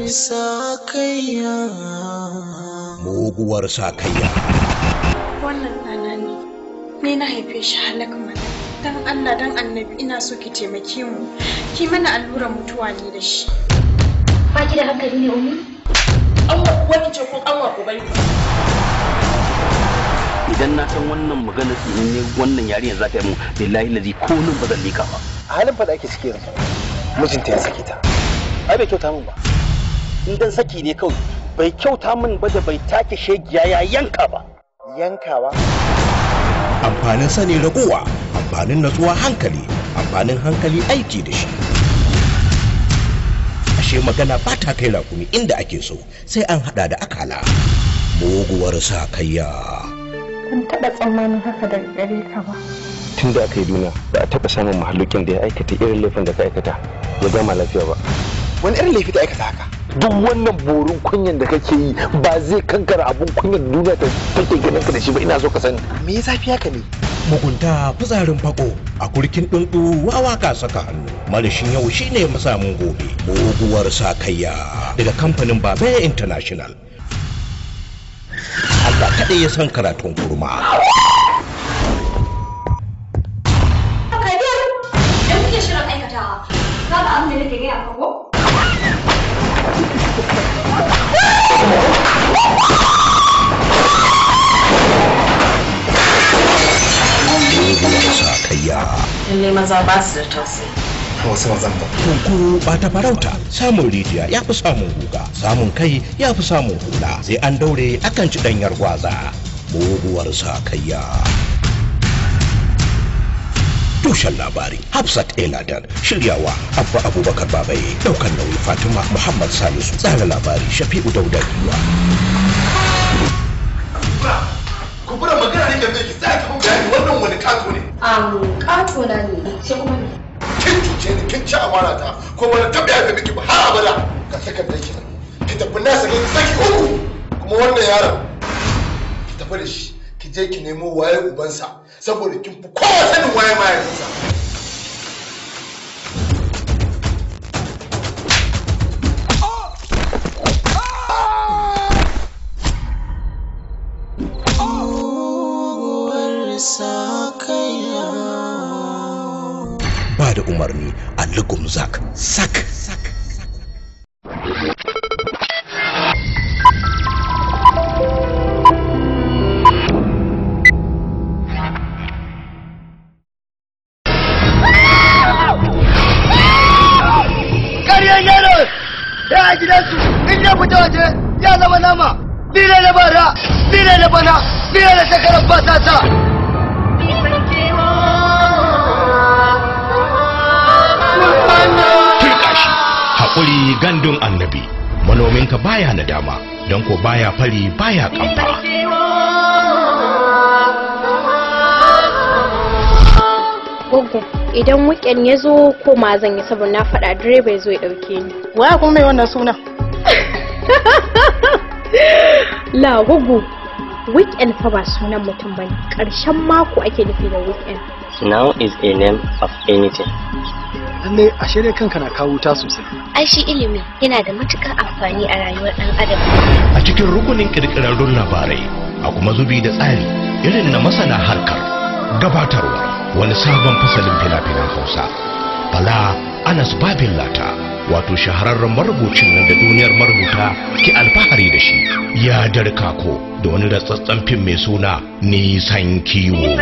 sakayya muguwar sakayya wannan ɗana ne ni na haife shi halak mana dan Allah dan annabi ina so ki taimake mu ki mana allurar mutuwa ne da shi Ba ki da hankali ne umi? Allah kuwa ki ce ko kanwa ku bari idan na san wannan magana ne wannan yarinyar za ta yi mu billahi lazi ko nan ba zan lika ba a halin fa da ake ciki yanzu mijinta ya sake ta ai bai kyauta min ba in dan saki ne kawai bai kyauta min ba da bai take shegiya ya yanka ba yankawa amfanin sani ragowa amfanin natsuwa hankali amfanin hankali aiki da shi ashe magana ba ta kai rakumi inda ake so sai an hada da akala muguwar sakayya ban taɓa tsammanin haka daga gare ka ba tun da aka yi duniya ba a taɓa samun mahallukin da ya aikata irin laifin da ka aikata ya gama lafiya ba wani irin laifi ta aikata haka duk wannan borin kunyan da kake yi ba zai kankara abun kunyan duniya ta take ganin ka da shi ba ina so ka sani me ya zafi haka ne mugunta fitsarin fako a kurkin ɗunɗu wawa ka saka hannu marishin yau shine masamin gobe muguwar sakayya daga kamfanin babe international Allah kaɗai ya san karatun kurma Kabir! Idan kuke shirin aikatawa, za ka abin da nake gaya maka ko? muguwar sakayya lalle maza ba su da tausayi wasu mazan ba kunkuru ba ta farauta samun rijiya ya fi samun guga samun kai ya fi samun hula sai an daure akan ci ɗanyar gwaza muguwar sakayya tushen labari hafsat eladan shiryawa abba abubakar babaye daukan nauyi fatima muhammad salisu tsara labari shafi'u dauda giwa kubura magana ne game ki tsaya ki bayani wannan wani kato ne Am, ƙato na ne, sai kuma ne. kin cuce ni kin ci amana ta ko wani taɓa yafe miki ba har abada ga takardar ki nan ki tafi na sake ki saki uku kuma wannan yaron ki tafi da shi ki je ki nemo waye ubansa saboda kin fi kowa sanin waye mahaifinsa muguwar sakayya ba da umarni a lugum zak sak ƙaryar yaro ya a gidansu in ya fita waje ya zama nama ni ne na bara ni ne na bana ni ne na shekarar basasa turka shi haƙuri gandun annabi manominka baya nadama don ko baya fari baya kamfa Goggo, idan weekend ya zo ko ma zan yi saboda na faɗa direba ya zo ya ɗauke ni. waya kuma mai wannan suna La Goggo, weekend fa ba sunan mutum bane. Ƙarshen mako ake nufi da weekend. Now is a name of anything. lalle a shirya kanka na kawo ta sosai Ai shi ilimi yana da matuƙar amfani a rayuwar ɗan adam. a cikin rukunin ƙirƙirarrun labarai a kuma zubi da tsari irin na masana harkar gabatarwa wani sabon fasalin fina-finan hausa bala anas babin lata wato shahararren marubucin nan da duniyar marubuta ke alfahari da shi ya darka ko da wani ratsatsen fim mai suna nisan kiwo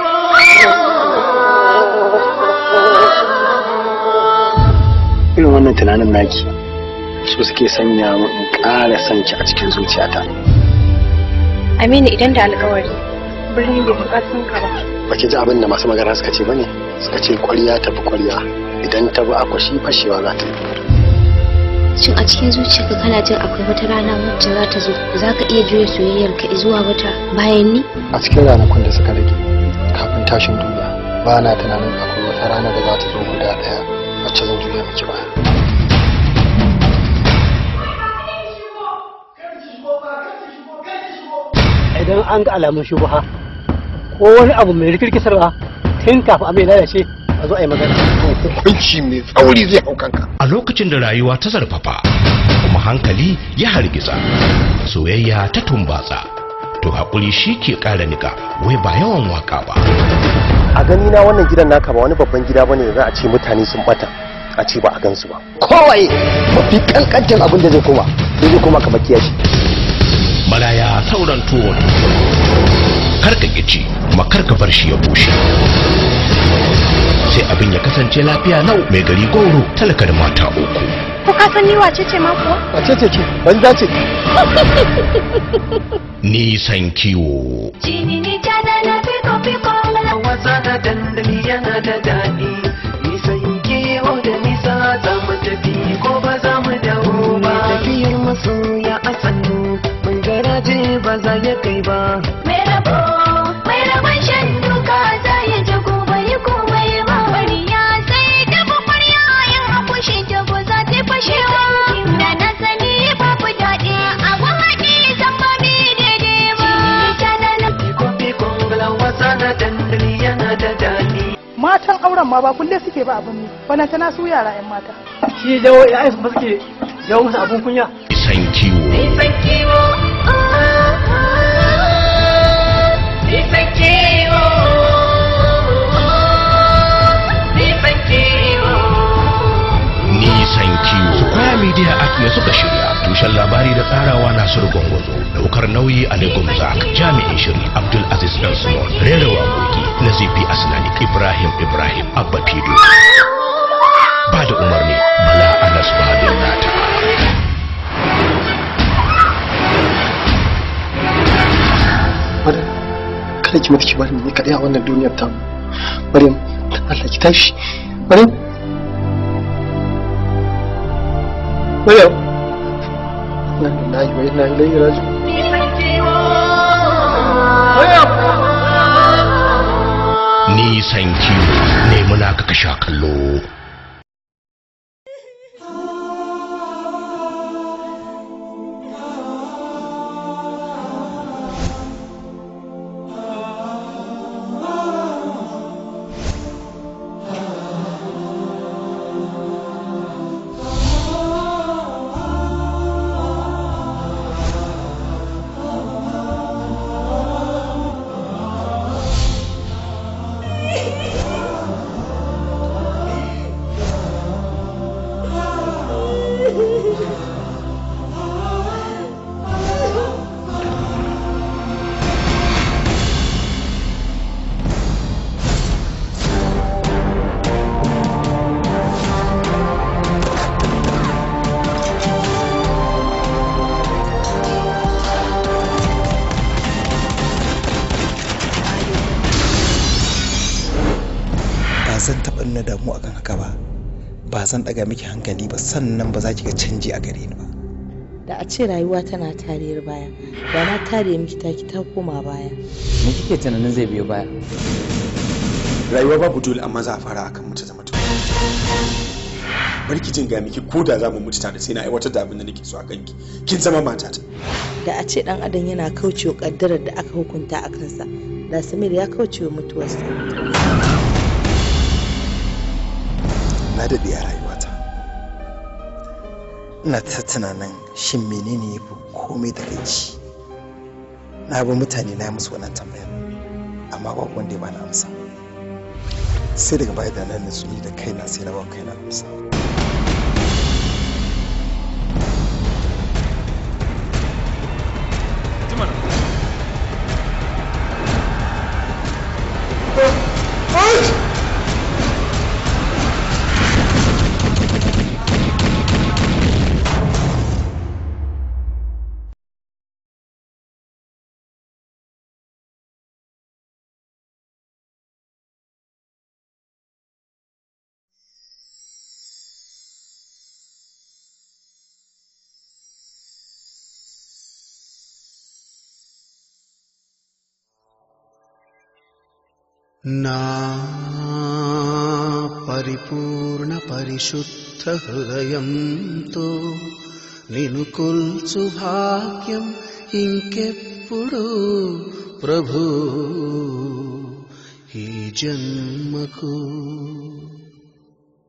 irin wannan tunanin naki su suke sanya mu in ƙara son ki a cikin zuciyata Aminu idan da alƙawari, birni bai buƙatun ka ba. baki ji abin da masu magana suka ce bane suka ce ƙwarya tafi ƙwarya idan ta bi akwashi fashewa za ta yi Shin a cikin zuciyarka kana jin akwai wata rana wacce za ta zo za ka iya juya soyayyarka zuwa wata bayan ni? a cikin ranakun da suka rage kafin tashin duniya ba na tunanin akwai wata rana da za ta zo guda ɗaya wacce zan juya miki baya idan an ga alamun shubuha ko wani abu mai rikirkisarwa tun kafin abin ya lalace a zo a yi magana hukunci mai tsauri zai hau kanka a lokacin da rayuwa ta zarfafa kuma hankali ya hargiza soyayya ta tumbatsa to haƙuri shi ke ƙara nika wai ba yawan waka ba a gani na wannan gidan naka ba wani babban gida bane da za a ce mutane sun bata a ce ba a gansu ba kowaye mafi kankantin abin da zai koma zai koma kamar kiyashi maraya sauran tuwon kar ka ci kuma kar ka bar shi ya bushe sai abin ya kasance lafiya lau mai gari goro talaka da mata uku Ko ka san ni wace ce ma kuwa? wace ce ce banza ce nisan kiwo wasa da dandali yana da daɗi nisan kewa da nisa za mu tafi ko ba za mu dawo ba tafiyar masoya a sannu mun garaje ba za ya kai ba Mai rabo, mai rabon shan duka za ya ji gobe yi komai ba. Bariya sai ta bukwarya yin akushi ta ko za ta fashewa. Da na sani babu daɗi a gwamnati zan ba mi daidai ba. Ta da na bala wasa da dandali yana da daɗi matan auren ma ba kulle suke ba abin ne wannan tana su yara yan mata shi jawo ya aifu ba suke jawo masa abun kunya nisan kiwo nisan kiwo nisan kiwo nisan kiwo nisan kiwo Square Media Art ne suka shirya tushen labari da tsarawa Nasiru Gwangwazo daukar nauyi Ali Gumzak jami'in shiri Abdul Aziz Dan Small rera waƙoƙi Nazifi Asnani Ibrahim Ibrahim Abba Fido ba da umarni Bala Anas Babin Nata Maryam kada ki mutu ki bari ni kadai a wannan duniyar ta Maryam dan Allah ki tashi Maryam Maryam Inna lillahi wa inna ilaihi raji'un nisan kiwo ne muna ka sha kallo ba zan taɓa nuna damu akan haka ba ba zan ɗaga miki hankali ba sannan ba za ki ga canji a gare ni ba da a ce rayuwa tana tariyar baya da na tare miki taki ta koma baya me kike tunanin zai biyo baya rayuwa babu dole amma za a fara akan mutu zama mutu barki jin ga miki ko da za mu mutu tare sai na aiwatar da abin da nake so a kanki kin zama matata da a ce dan adam yana kaucewa kaddarar da aka hukunta a kansa da samir ya kaucewa mutuwarsa na daɗe a rayuwata ina ta tunanin shin menene ya fi komai da kai na bi mutane na yi musu wannan tambayar amma babu wanda ya bani amsa sai daga baya da nan nutsu ni da kaina sai na ba kaina amsa నా పరిపూర్ణ పరిశుద్ధ హృదయంతో నిను కొల్చు భాగ్యం ఇంకెప్పుడు ప్రభు ఈ జన్మకు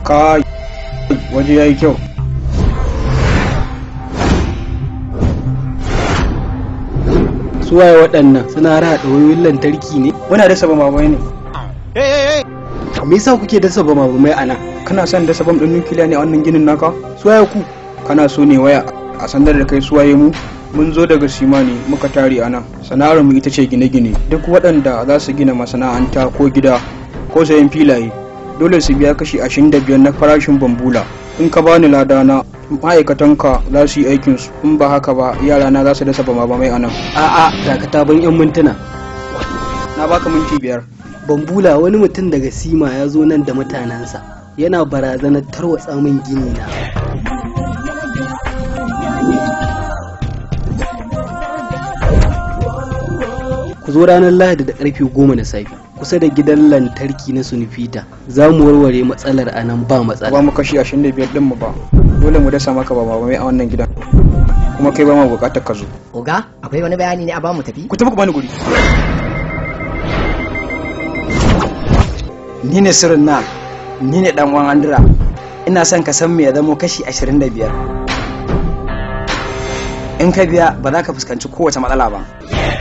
kai waje yayi kyau suwaye waɗannan suna raɗa wayoyin lantarki ne muna dasa bamabamai ne me yasa kuke dasa bamabamai a nan kana son dasa bam ɗin nukiliya ne a wannan ginin naka suwaye ku kana so ne waya a sandar da kai suwaye mu mun zo daga simani muka tare a nan sana'ar mu ita ce gine-gine duk waɗanda za su gina masana'anta ko gida ko sayan filaye dole su biya kashi ashirin da biyar na farashin bambula in ka bani ladana ma'aikatanka za su yi aikinsu in ba haka ba yarana za su dasa bama bamai a nan a'a dakata ban yan mintuna na baka minti biyar bambula wani mutum daga sima ya zo nan da mutanensa yana barazanar tarwatsa min gini na ku zo ranar lahadi da karfe goma na safe kusa da gidan lantarki na sunifita za mu warware matsalar a nan ba matsala ba mu kashi 25 din mu ba dole mu dasa maka ba mai a wannan gidan kuma kai ba mu bukatar ka zo oga akwai wani bayani ne a ba mu tafi ku tafi ku bani guri ni ne sirrin na ni ne dan uwan andira ina son ka san me ya zamo kashi 25 in ka biya ba za ka fuskanci kowace matsala ba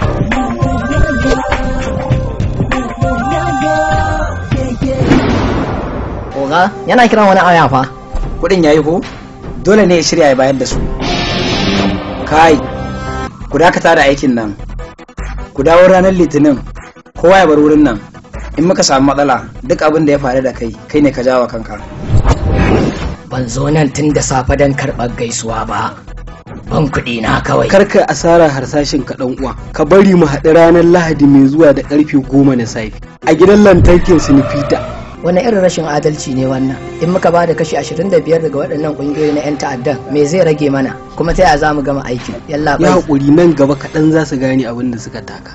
oga yana kiran wani aya fa kudin yayi ko dole ne ya shirya ya bayar da su kai ku dakata da aikin nan ku dawo ranar litinin kowa ya bar wurin nan in muka samu matsala duk abin da ya faru da kai kai ne ka jawo kanka ban zo nan tun da safe don karɓar gaisuwa ba ban kuɗi na kawai karka asara harsashin ka dan uwa ka bari mu haɗu ranar lahadi mai zuwa da karfe goma na safe a gidan lantarkin sinifita wani irin rashin adalci ne wannan in muka ba da kashi 25 daga waɗannan ƙungiyoyi na 'yan ta'addan me zai rage mana kuma ta yaya za mu gama aikin yalla ya haƙuri nan gaba kaɗan za su gane abin da suka taka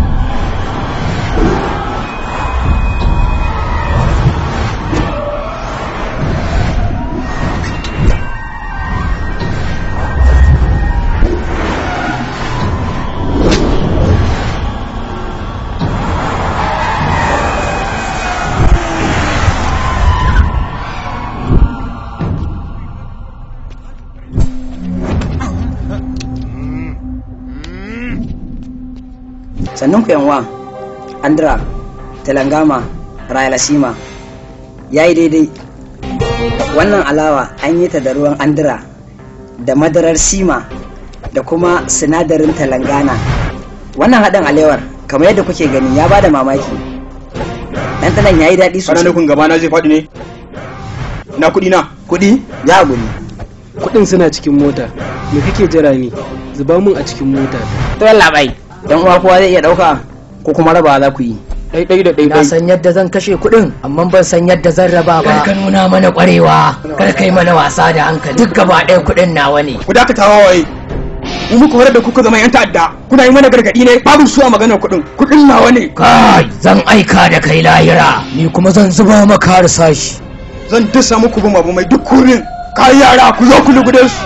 sannan ku yanwa andra telangama rayalasima ya yi daidai wannan alawa an yi ta da ruwan andra da madarar sima da kuma sinadarin telangana wannan haɗin alewar kamar yadda kuke gani ya bada mamaki ɗanɗanon ya yi daɗi sosai nufin gaba na zai faɗi ne na kuɗi na kuɗi ya guri kuɗin suna cikin mota me kake jira ne zuba mun a cikin mota to yalla bai dan uwa kowa zai iya ɗauka ko kuma raba za ku yi ɗaiɗai da na san yadda zan kashe kuɗin amma ban san yadda zan raba ba kar ka nuna mana ƙwarewa kar kai mana wasa da hankali duk gaba ɗaya kuɗin nawa ne ku dakata wawaye mu muka horar da kuka zama yan ta'adda kuna yi mana gargaɗi ne babu su a maganar kuɗin kuɗin nawa ne kai zan aika da kai lahira ni kuma zan zuba maka harsashi zan dasa muku bin abu mai duk kurin kai yara ku zo ku lugude su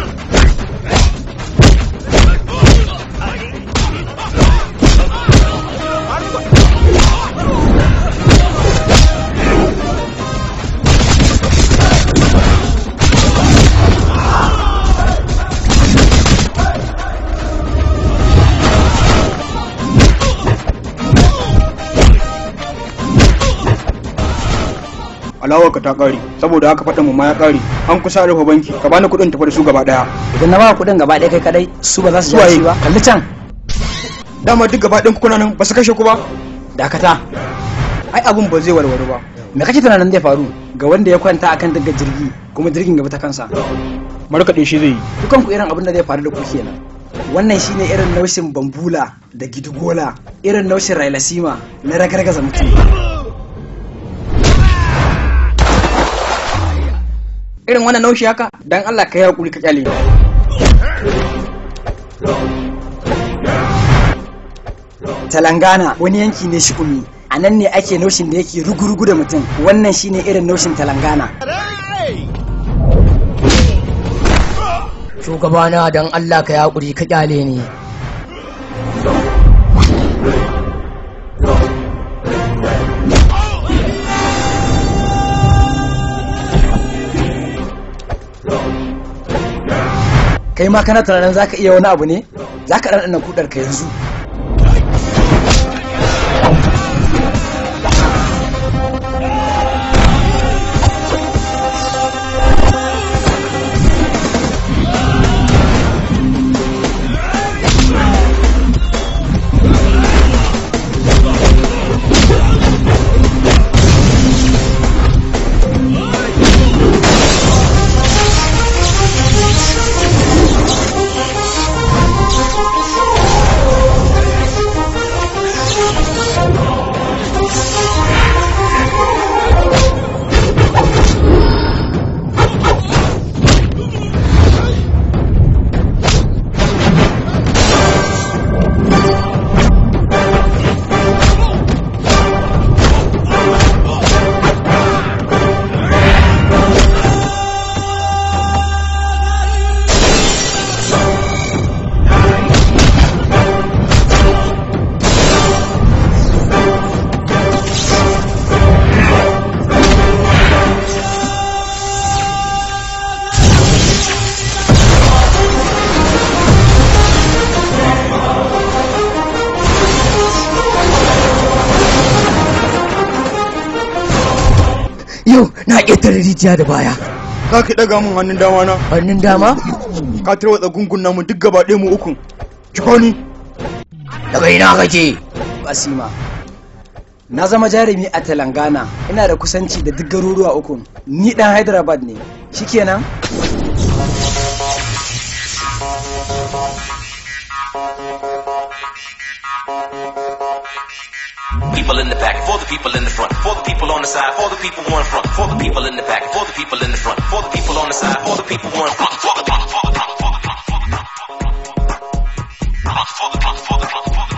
alawar ka ta kare saboda haka faɗin mu ma ya kare an kusa rufe banki ka bani kuɗin tafi da su gaba daya idan na ba kuɗin gaba ɗaya kai kadai su ba za su Suwaye? ji ba kalli can dama duk gaba ɗayan kuna nan ba su kashe ku ba dakata ai abun ba zai warware ba me kake tunanin zai faru ga wanda ya kwanta akan daga jirgi kuma jirgin gaba ta kansa markaɗe shi zai yi dukan ku irin abin da zai faru da ku kenan wannan shine irin naushin bambula da gidigola irin naushin railasima na ragargaza mutum irin wannan naushi haka dan Allah ka yi hakuri ka kyale ni. Talangana wani yanki ne shikumi a nan ne ake naushin da yake rugurugu da mutum wannan shine irin naushin Talangana shugabana don Allah ka yaƙuri ka kyale ni kai ma kana tunanin zaka iya wani abu ne zaka ɗanɗana kudar ka yanzu yau na ƙetare rijiya da baya za ka ɗaga min hannun dama na hannun dama ka tarwatsa gungun namu duk gaba ɗaya mu ukun ciko ni daga ina kake basima na zama jarumi a telangana ina da kusanci da duk garuruwa uku ni dan hyderabad ne shikenan People in the back, for the people in the front, for the people on the side, for the people who in front, for the people in the back, for the people in the front, for the people on the side, for the people who in front, for the front, for the front, for the front, for the front, for the front, for the front, for the front, for the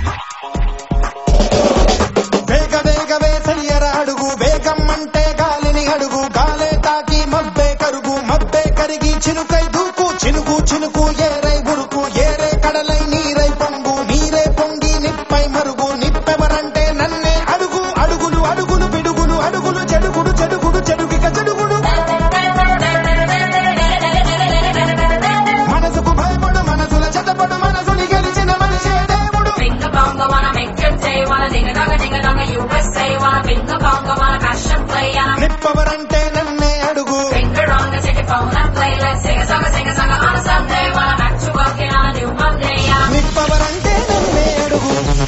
వేగ వేగ వేసయ్యర అడుగు వేగం అంటే గాలిని అడుగు గాలే తాకి మబ్బే కరుగు మబ్బే కరిగి చినుకై దూకు చినుకు చినుకు ఏరై ఉరుకు ఏరే కడలై నీరై పొంగు నీరే పొంగి నిప్పై మరుగు నిప్పెవరంటే నన్నే అడుగు అడుగులు అడుగులు పిడుగులు అడుగులు చెడుగుడు చెడుగుడు చెడుగిక చెడుగుడు మనసుకు భయపడు మనసుల చెతపడు మనసుని గెలిచిన మనిషే దేవుడు Finger bongo wanna make your day, wanna ding a dong a ding a dong a USA, wanna finger bongo wanna passion play, and I'm నిప్పవరంటే నన్నే అడుగు finger on the take your phone and play, let's sing a song, a sing a song on a Sunday, wanna back to working on a new Monday, yeah. నిప్పవరంటే నన్నే అడుగు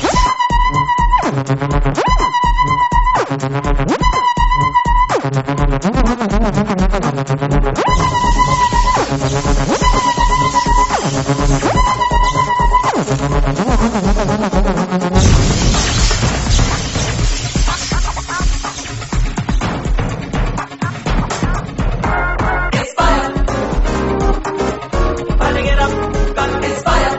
Burning it up, got inspired.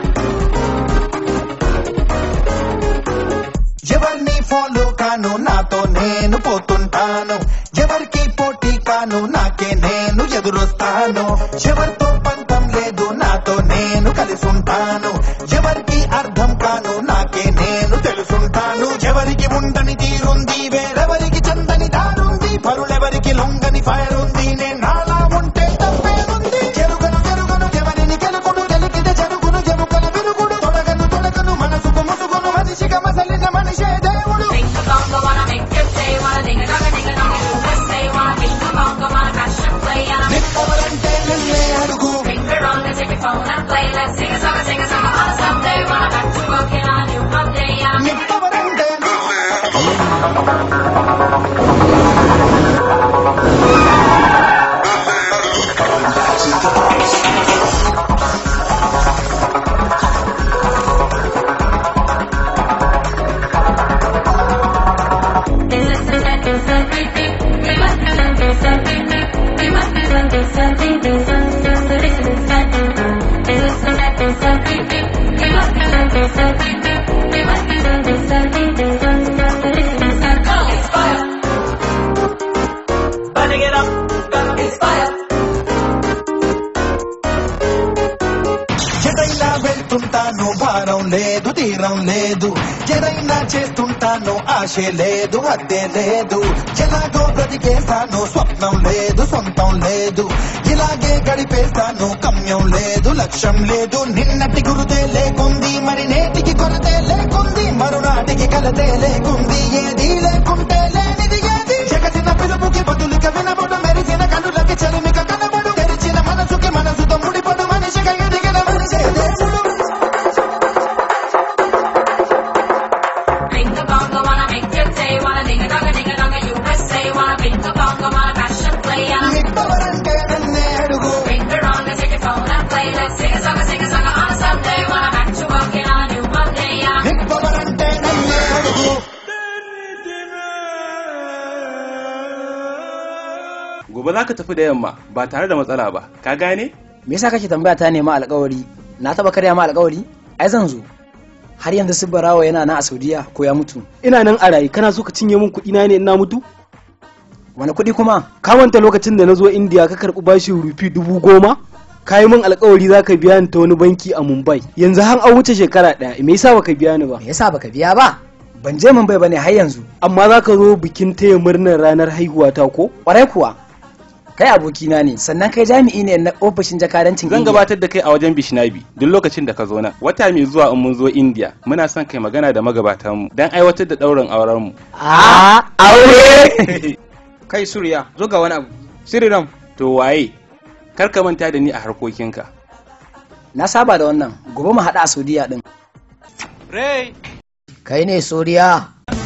ఎవరిని follow కాను నాతో నేను పోతుంటాను ఎవరికి పోటీ కాను నాకే నేను ఎదురొస్తాను ఎవరితో పంతం లేదు నాతో నేను కలిసి ఉంటాను ఎవరికి అర్థం కాను నాకే నేను తెలుసుంటాను ఎవరికి ఉండని తీరుంది వేరెవరికి చందని దారుంది పరులెవరికి లొంగని ఫైర్ ఉంది నేను నాలా ఉంటే తప్పేముంది జరుగును జరుగును ఎవరిని గెలుకును గెలికితే జరుగును ఎముకల విరుగుడు తొడగను తొడగను మనసుకు ముసుగును మనిషిగా మసలిన మనిషే దేవుడు Finger bongo wanna make your day, wanna ding a dong a ding a dong a USA, wanna finger bongo wanna passion play, and I'm నిప్పవరంటే నన్నే అడుగు finger on the take your phone and play, let's sing a song, a sing a song on a Sunday, wanna back to working on a new Monday, yeah. నిప్పవరంటే Burning it up, got inspired. ఎటైనా వెళ్తుంటాను భారం లేదు తీరం లేదు ఎదైనా చేస్తుంటాను ఆశే లేదు అద్దే లేదు ఎలాగో బ్రతికేస్తాను స్వప్నం లేదు సొంతం లేదు ఇలాగే గడిపేస్తాను గమ్యం లేదు లక్ష్యం లేదు నిన్నటి గురుతే లేకుంది మరి నేటికి కొరతే లేకుంది మరునాటికి కలతే లేకుంది ఏది లేకుంటే లేనిది ఏది జగతిన పిలుపుకి బదులుక వినబడు మెరిసిన కనులకి చెలిమిక కనబడు తెరిచిన మనసుకి మనసుతో ముడిపడు మనిషిగా ఎదిగిన మనిషే దేవుడు Bing the bongo, wanna make your day, wanna ding a dong a ding a dong a USA, wanna bing the bongo, wanna mash and play, yeah. Bring the wrong and take your phone and play, let's sing a song, a sing a song on a Sunday, wanna back to working on a new Monday, yeah. gobe za ka tafi da yamma ba tare da matsala ba ka gane me yasa kake tambaya ta nema alƙawari na taba karya ma alƙawari ai zan zo har yanzu su barawa yana nan a saudiya ko ya mutu ina nan a raye kana so ka cinye min kuɗi na ne ina mutu wani kuɗi kuma ka manta lokacin da na zo indiya ka karɓi bashin rufi dubu goma ka yi min alkawari za ka biya ni ta wani banki a mumbai yanzu har an wuce shekara ɗaya me yasa baka biya ni ba me yasa baka biya ba ban je mumbai bane har yanzu amma za ka zo bikin taya murnar ranar haihuwa ta ko kwarai kuwa kai abokina ne sannan kai jami'i ne na ofishin jakadancin zan India. gabatar da kai a wajen bishnabi duk lokacin da ka zo nan wata mai zuwa in mun zo india muna son kai magana da magabatanmu don aiwatar da ɗaurin aurenmu a aure kai surya zo ga wani abu siriram to waye kar ka manta da ni a harkokinka na saba da wannan gobe mu haɗa a saudiya din rai kai ne suriya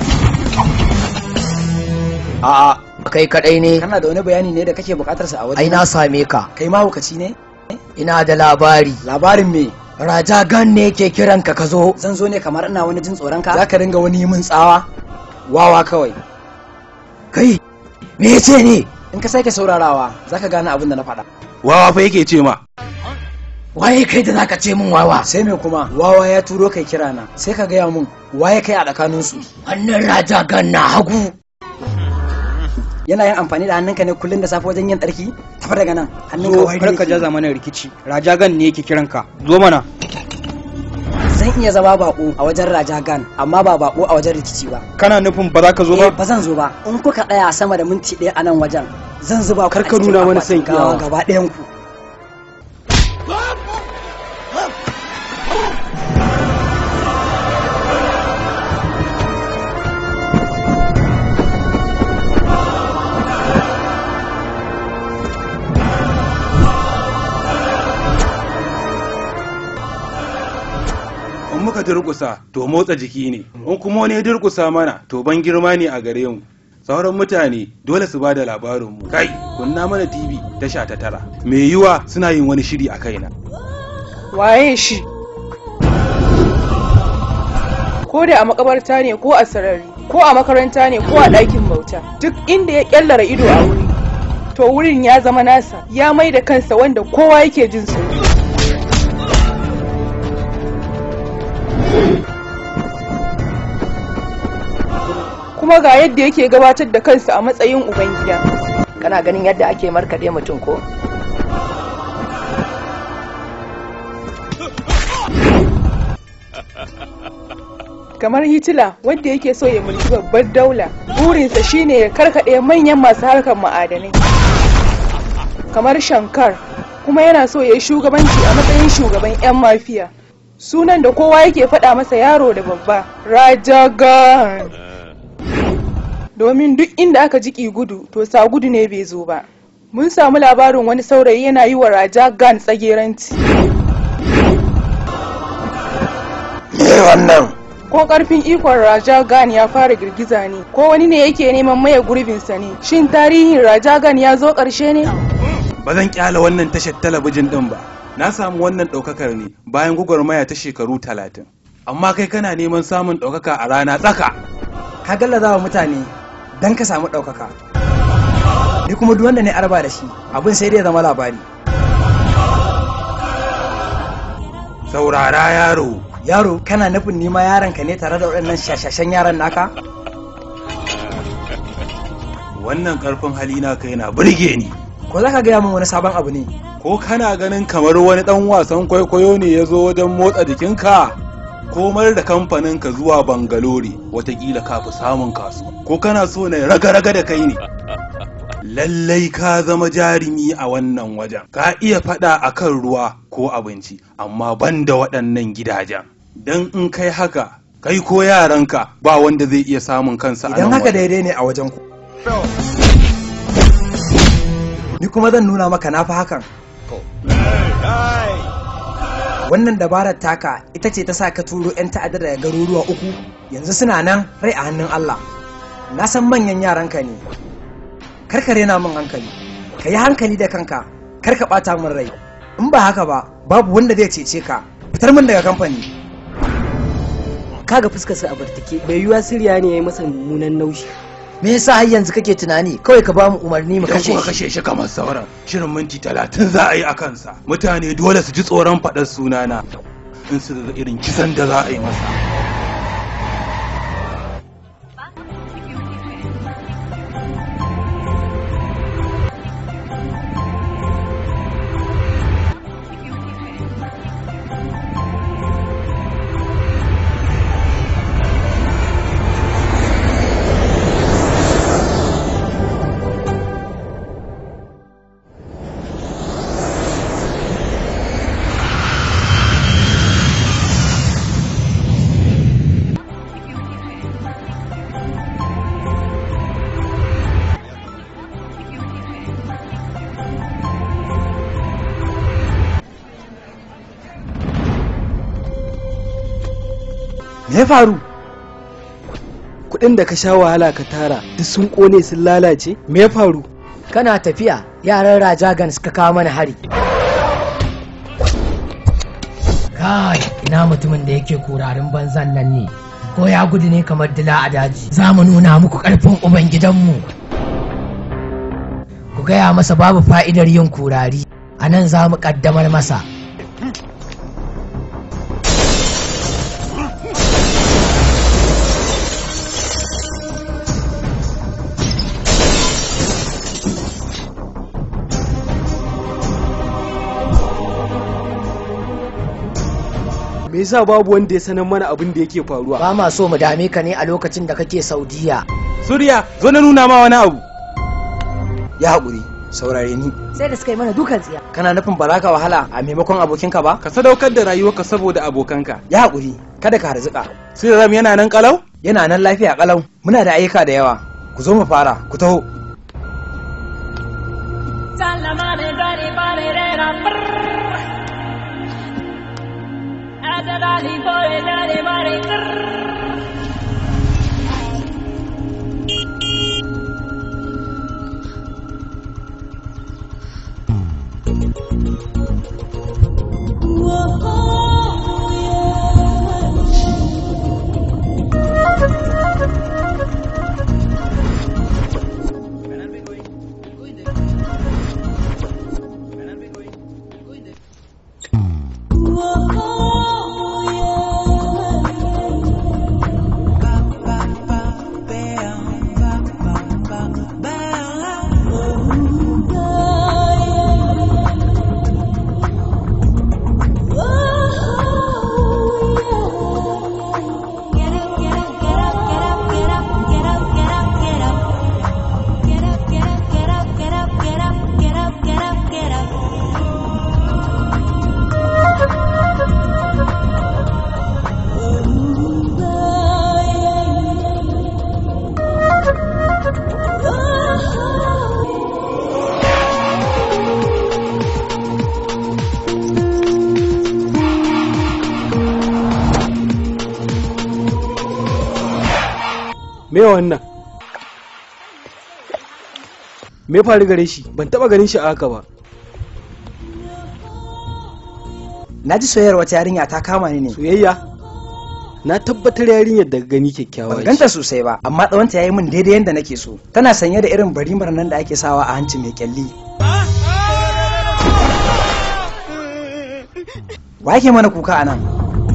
a'a kai kadai ne kana da wani bayani ne da kake bukatar sa a wajen ai na same ka kai mahaukaci ne ina da labari labarin me raja gan ne ke kiran ka ka zo zan zo ne kamar ina wani jin tsoron ka zaka ringa wani yi min tsawa wawa kawai kai me yace ne in ka sake saurarawa zaka gane abin da na faɗa wawa fa yake ce ma waye kai da zaka ce min wawa sai me kuma wawa ya turo kai kira na sai ka gaya mun waye kai a tsakanin su wannan raja gan na hagu yana yin amfani da hannunka ne kullum da safe wajen yin tsarki tafi daga nan hannunka zo wari kar ka yake. jaza mana rikici rajagan ne yake kiranka zo mana zan iya zama bako a wajen rajagan amma ba bako a wajen rikici ba kana nufin ba za ka zo Eh, ba ba zan zo ba in kuka tsaya sama da minti ɗaya a nan wajen zan zuba ku Kar a ka cikin nuna mana akwatin son gawa iyawa. gaba ɗayan ku in muka durkusa to motsa jiki ne in kuma wani ya durkusa mana to ban girma ne a gare mu sauran mutane dole su bada labarin mu kai kunna mana tv tasha ta tara mai yiwa suna yin wani shiri a kaina waye shi ko da a makabarta ne ko a sarari ko a makaranta ne ko a ɗakin bauta duk inda ya kyallara ido a wuri to wurin ya zama nasa ya mai da kansa wanda kowa yake jin tsoro kuma ga yadda yake gabatar da kansa a matsayin ubangida kana ganin yadda ake markaɗe mutum ko kamar hitila wanda yake so ya mulki babbar daula burinsa shine ya karkaɗe manyan masu harkar ma'adanai kamar shankar kuma yana so ya yi shugabanci a matsayin shugaban 'yan mafiya sunan da kowa yake faɗa masa yaro da babba rajagan domin duk inda aka jiki gudu to sa gudu ne bai zo ba mun samu labarin wani saurayi yana yi wa rajagan tsageranci me wannan ko karfin ikon Raja Gan ya fara girgiza ne ko wani ne yake neman maye gurbinsa ne shin tarihin Raja Gan ya zo ƙarshe ne ba zan kyala wannan tashar talabijin din ba na samu wannan ɗaukakar ne bayan gwagwarmaya ta shekaru talatin amma kai kana neman samun ɗaukaka a rana tsaka ka gallaza wa mutane don ka samu ɗaukaka ni kuma duk wanda ne arba da shi abin sai dai ya zama labari saurara yaro yaro kana nufin nima yaron ka ne tare da waɗannan shashashen yaran naka wannan karfin halina kai na burge ni ko za ka gaya min wani sabon abu ne ko kana ganin kamar wani ɗan wasan kwaikwayo ne ya zo wajen motsa jikinka komar da kamfaninka zuwa bangalore watakila ka fi samun kasu ko kana so na raga-raga da kai ne lallai ka zama jarumi a wannan wajen ka iya faɗa a kan ruwa ko abinci amma ban da waɗannan gidajen don in kai haka kai ko yaranka ba wanda zai iya samun kansa a idan nan haka wajen. daidai ne a wajen ku ni kuma zan nuna maka na fi hakan wannan dabarar taka ita ce ta sa ka turo 'yan ta'adda daga garuruwa uku yanzu suna nan rai a hannun Allah na san manyan yaranka ne karka rena min hankali ka yi hankali da kanka kar ka ɓata min rai in ba haka ba babu wanda zai cece ka fitar min daga kamfani kaga fuskarsa a bartake bai yiwa siriya ne ya yi masa mummunan naushi me yasa har yanzu kake tunani kawai ka ba mu umarni mu Idan kashe kuka shi kashe shi kamar sauran shirin minti talatin za a yi a kansa mutane dole su ji tsoron faɗar sunana in su ga irin kisan da za a yi masa me ya faru kudin da ka sha wahala ka tara duk sun kone sun lalace me ya faru kana tafiya yaran rajagan suka kawo mana hari kai ina mutumin da yake kurarin banzan nan ne ko ya gudu ne kamar dila a daji za mu nuna muku karfin ubangidanmu ku gaya masa babu fa'idar yin kurari a nan za mu kaddamar masa me yasa babu wanda ya sanar mana abin da yake faruwa ba ma so mu dame ka ne a lokacin da kake saudiya Suriya zo na nuna ma wani abu ya haƙuri saurare ni sai da suka yi mana dukan tsiya kana nufin ba za ka wahala a maimakon abokinka ba ka sadaukar da rayuwarka saboda abokanka ya haƙuri kada ka harzuka Siriram yana nan kalau yana nan lafiya kalau muna da ayyuka da yawa ku zo mu fara ku taho Salamane dari bare rera brrr. Adadali bore dari bare brrr. me wannan me faru gare shi ban taba ganin shi a haka ba na ji soyayyar wata yarinya ta kama ni ne soyayya na tabbatar yarinyar daga gani kyakkyawa ban ganta sosai ba amma tsawonta ya yi min daidai yadda nake so tana sanye da irin barimar nan da ake sawa a hanci mai kyalli wa yake mana kuka a nan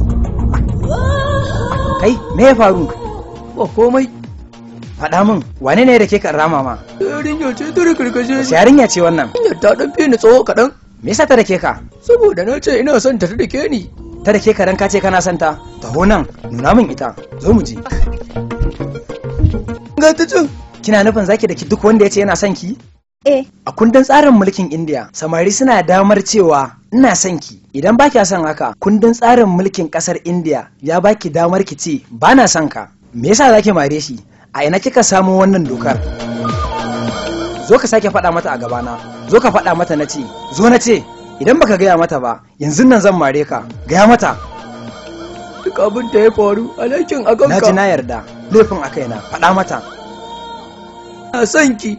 kai me ya faru ba komai faɗa min wane ne da ke kan rama ma yarinya ce ta rikarkashe wace yarinya ce wannan yarinya ta dan fi ni tsawo kaɗan me yasa ta da ke ka saboda na ce ina son ta da ke ni ta da ke karen ka ce kana son ta taho nan nuna min ita zo mu je ga ta can kina nufin zaki da ki duk wanda ya ce yana son ki eh a kundin tsarin mulkin India samari suna damar cewa ina son ki idan ba kya son haka kundin tsarin mulkin kasar India ya baki damar ki ce ba na son ka me yasa zaki mare shi a ina kika samu wannan dokar zo ka sake faɗa mata a gabana zo ka faɗa mata na ce zo na ce idan baka gaya mata ba yanzu nan zan mare ka gaya mata duk abin da ya faru alhakin a na ji na yarda laifin a kaina faɗa mata na son ki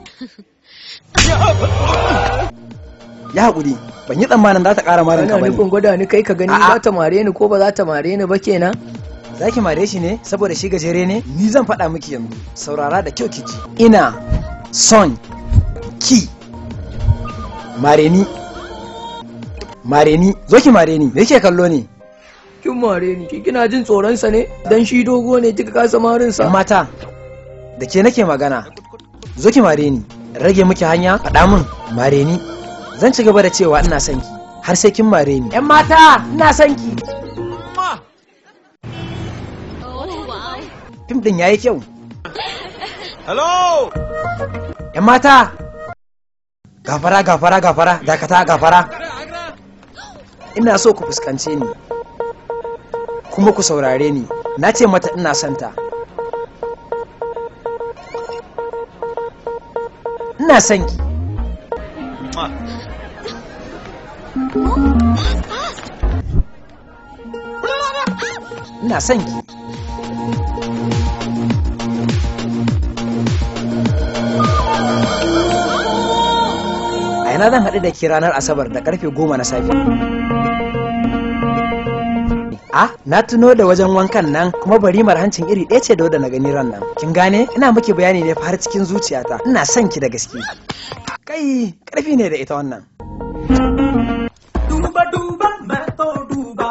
ya haƙuri ban yi tsammanin za ta ƙara marin ka Ana bane nufin gwada ni kai ka gani A'a. za ta mare ni ko ba za ta mare ni ba kenan za ki mare shi ne saboda shi gajere ne ni zan faɗa miki yanzu saurara da kyau kici ina son ki mare ni mare ni zo ki mare ni me yake kallo ne kin mare ni ki kina jin tsoron sa ne dan shi dogo ne kika kasa marin sa mata da ke nake magana zo ki mare ni rage miki hanya faɗa min mare ni zan ci gaba da cewa ina son ki har sai kin mare ni yan mata ina son ki fim din yayi kyau Hello! yan mata gafara gafara gafara dakata gafara ina so ku fuskance ni kuma ku saurare ni na ce mata ina santa ina son ki ina son ki a yana zan haɗu da ke ranar asabar da karfe goma na safe a na tuno da wajen wankan nan kuma barimar hancin iri ɗaya ce da wadda na gani ran nan kin gane ina miki bayani ne fa har cikin zuciyata ina son ki da gaske kai karfi ne da ita wannan Duba duba मैं तो डूबा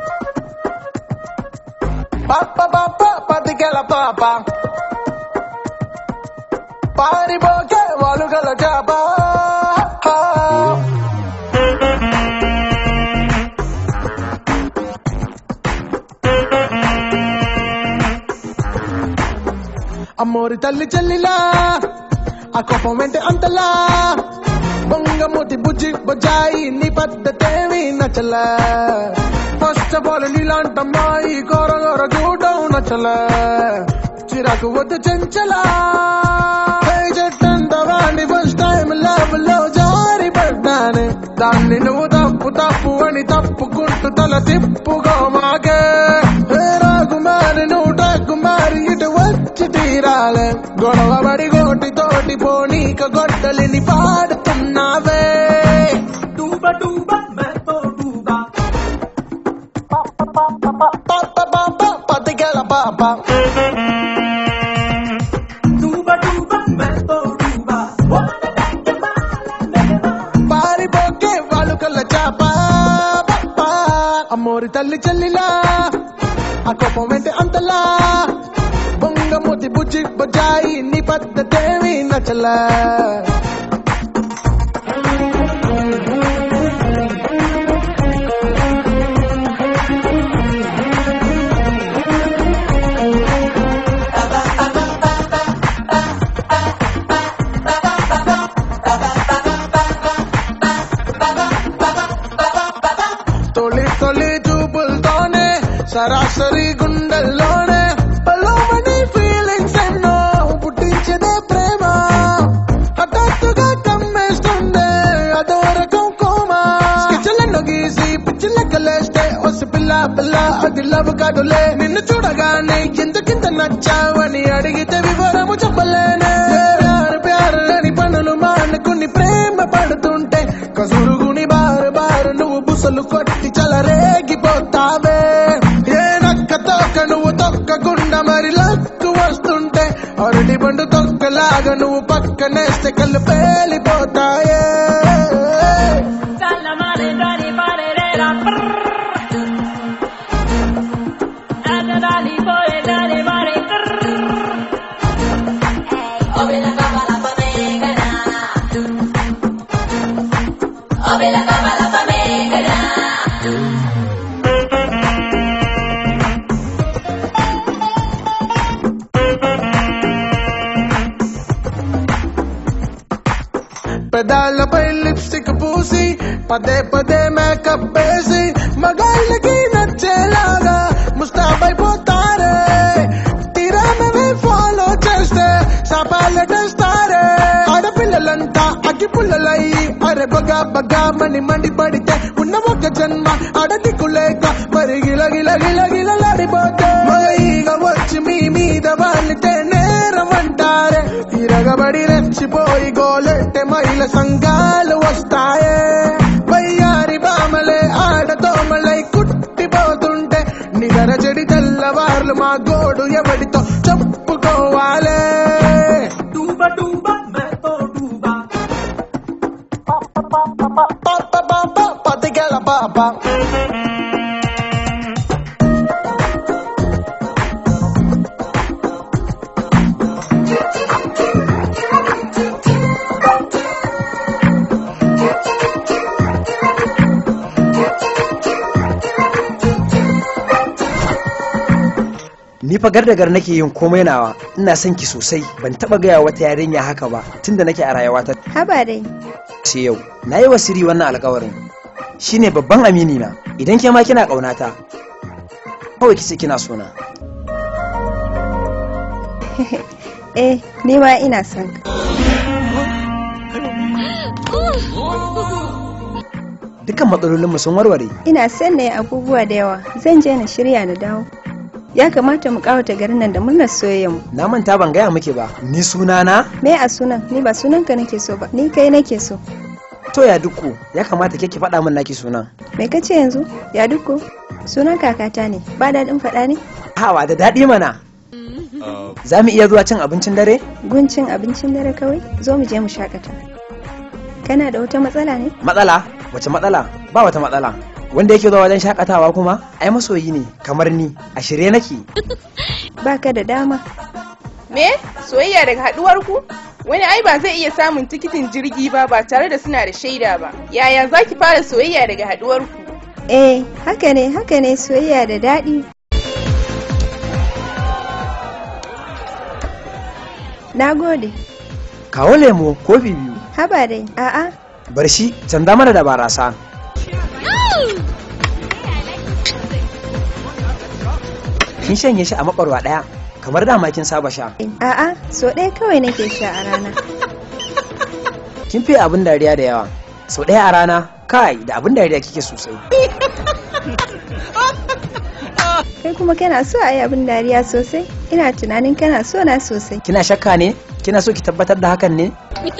Papa papa patikala papa పారిపోకే వాలుగల చేప అమ్మోరి తల్లి చెల్లిలా ఆ కోపం వెంటే అంతలా బొంగమూతి బుజ్జి బొజ్జాయి నీ పద్ధతేమి నచ్చల ఫస్ట్ ఆఫ్ ఆల్ నీలాంటమ్మాయి గోర గోర చూడడం నచ్చల చిరాకు వద్దు చెంచలా చెట్టంత వాణ్ణి ఫస్ట్ టైం లవ్ లో జారి పడ్డానే దాన్ని నువ్వు తప్పు తప్పు అని తప్పుకుంటూ తల తిప్పుకో మాకే ఏ రాకుమారి నువ్వు టాకుమారి ఇటు వచ్చి తీరాలే గొడవ పడి గోటి తోటి పోనీక గొడ్డలిని పాడుతున్నావే डूबा डूबा मैं तो डूबा పతికెల పాప डूबा डूबा मैं तो डूबा పారిపోకే వాళ్ళు కళ్ళ చాప అమ్మోరి తల్లి చెల్లిలా ఆ కోపం వెంటే అంతలా బొంగమూతి బుజ్జి బొజ్జాయి నీ పద్ధతేమి నచ్చలా తొలి తొలి చూపులతోనే సరాసరి గుండెల్లోనే పలోమని ఫీలింగ్స్ ఎన్నో పుట్టించదే ప్రేమ హఠాత్తుగా కమ్మేస్తుండే అదో రకం కోమా స్కెచ్లెన్నో గీసి పిచ్చి లెక్కలేస్తే వసి పిల్ల పిల్ల అది లవ్ కాదులే నిన్ను చూడగానే ఎందుకింత నచ్చావని అడిగితే వివరము చెప్పలేనే ప్యారు ప్యారు అని పనులు మానుకుని ప్రేమ పడుతుంటే కసురుగుని బారు బారు నువ్వు బుసలు కొట్టి చలరేగిపోతావే ఏ నక్క తొక్క నువ్వు తొక్కకుండా మరి లక్కు వస్తుంటే అరటి పండు తొక్కలాగా నువ్వు పక్కనేస్తే కళ్ళు పేలిపోతాయే Dalla male dali pare re la prrr. Dalla dali pore dali pare prrr. Ove la cama la famegana. Ove la cama la famegana. పెదాలపై లిప్స్టిక్ పూసి పదే పదే మేకప్ వేసి మగాళ్ళకి నచ్చేలాగా ముస్తాబైపోతారే తీరా మేమే ఫాలో చేస్తే సపాలటేస్తారే ఆడపిల్లలంతా అగ్గి పుల్లలయ్యి అరే బగా బగా మణి మండి పడితే ఉన్న ఒక జన్మ అడదికు లేక మరి గిల గిల గిల గిలలాడిపోతే మగ వచ్చి మీ మీద వాళ్ళితే నేరం అంటారే తిరగబడి రెచ్చిపోయి గోలెట్టే మహిళ సంఘాలు వస్తాయే వయ్యారి బామలే ఆడదోమలై కుట్టిపోతుంటే నిగర చెడి తెల్లవార్లు మా గోడు ఎవడితో చెప్పుకోవాలే డూబా డూబా మేతో డూబా పతిగల బాబా Ni fa gar da gar nake yin komai nawa ina son ki sosai ban taba gaya wata yarinya haka ba tunda nake a rayuwata Haba dai. sai yau na yi wa siri wannan alkawarin shine babban amini na idan ke ma kina ƙaunata kawai kice kina sona eh, ni ma ina son ka. dukkan matsalolinmu sun warware Ina son na yi abubuwa da yawa. Zan je na shirya na dawo. Ya kamata mu kawata garin nan da murnar soyayyarmu. na manta ban gaya muke ba ni sunana Me a sunan? Ni ba sunanka nake so ba. Ni kai nake so. to ya dukku ya kamata ke ki faɗa min naki sunan Me kace yanzu? Ya duko? Sunan kakata ne. Ba daɗin faɗa ne? hawa da daɗi mana za mu iya zuwa cin abincin dare Guncin abincin dare kawai? Zo mu je mu shakata. Kana da wata matsala ne? matsala wace matsala ba wata matsala wanda yake zuwa wajen shakatawa kuma ai masoyi ne kamar ni a shirye nake Baka da dama. Me? Soyayya daga haduwar ku? Wani ai ba zai iya samun tikitin jirgi ba ba tare da suna da shaida ba. Yaya za ki fara soyayya daga haduwar ku? Eh, haka ne, haka ne soyayya da daɗi. Na gode. kawo lemo kofi biyu Haba dai, a'a, bar shi canza mana da barasa kin shanye shi a makwarwa ɗaya kamar dama kin saba sha a'a, so ɗaya kawai nake sha a rana. kin fiye abin dariya da yawa sau ɗaya a rana kai da abin dariya kike sosai Kai kuma kana so a yi abin dariya sosai? Ina tunanin kana so na sosai. kina shakka ne kina so ki tabbatar da hakan ne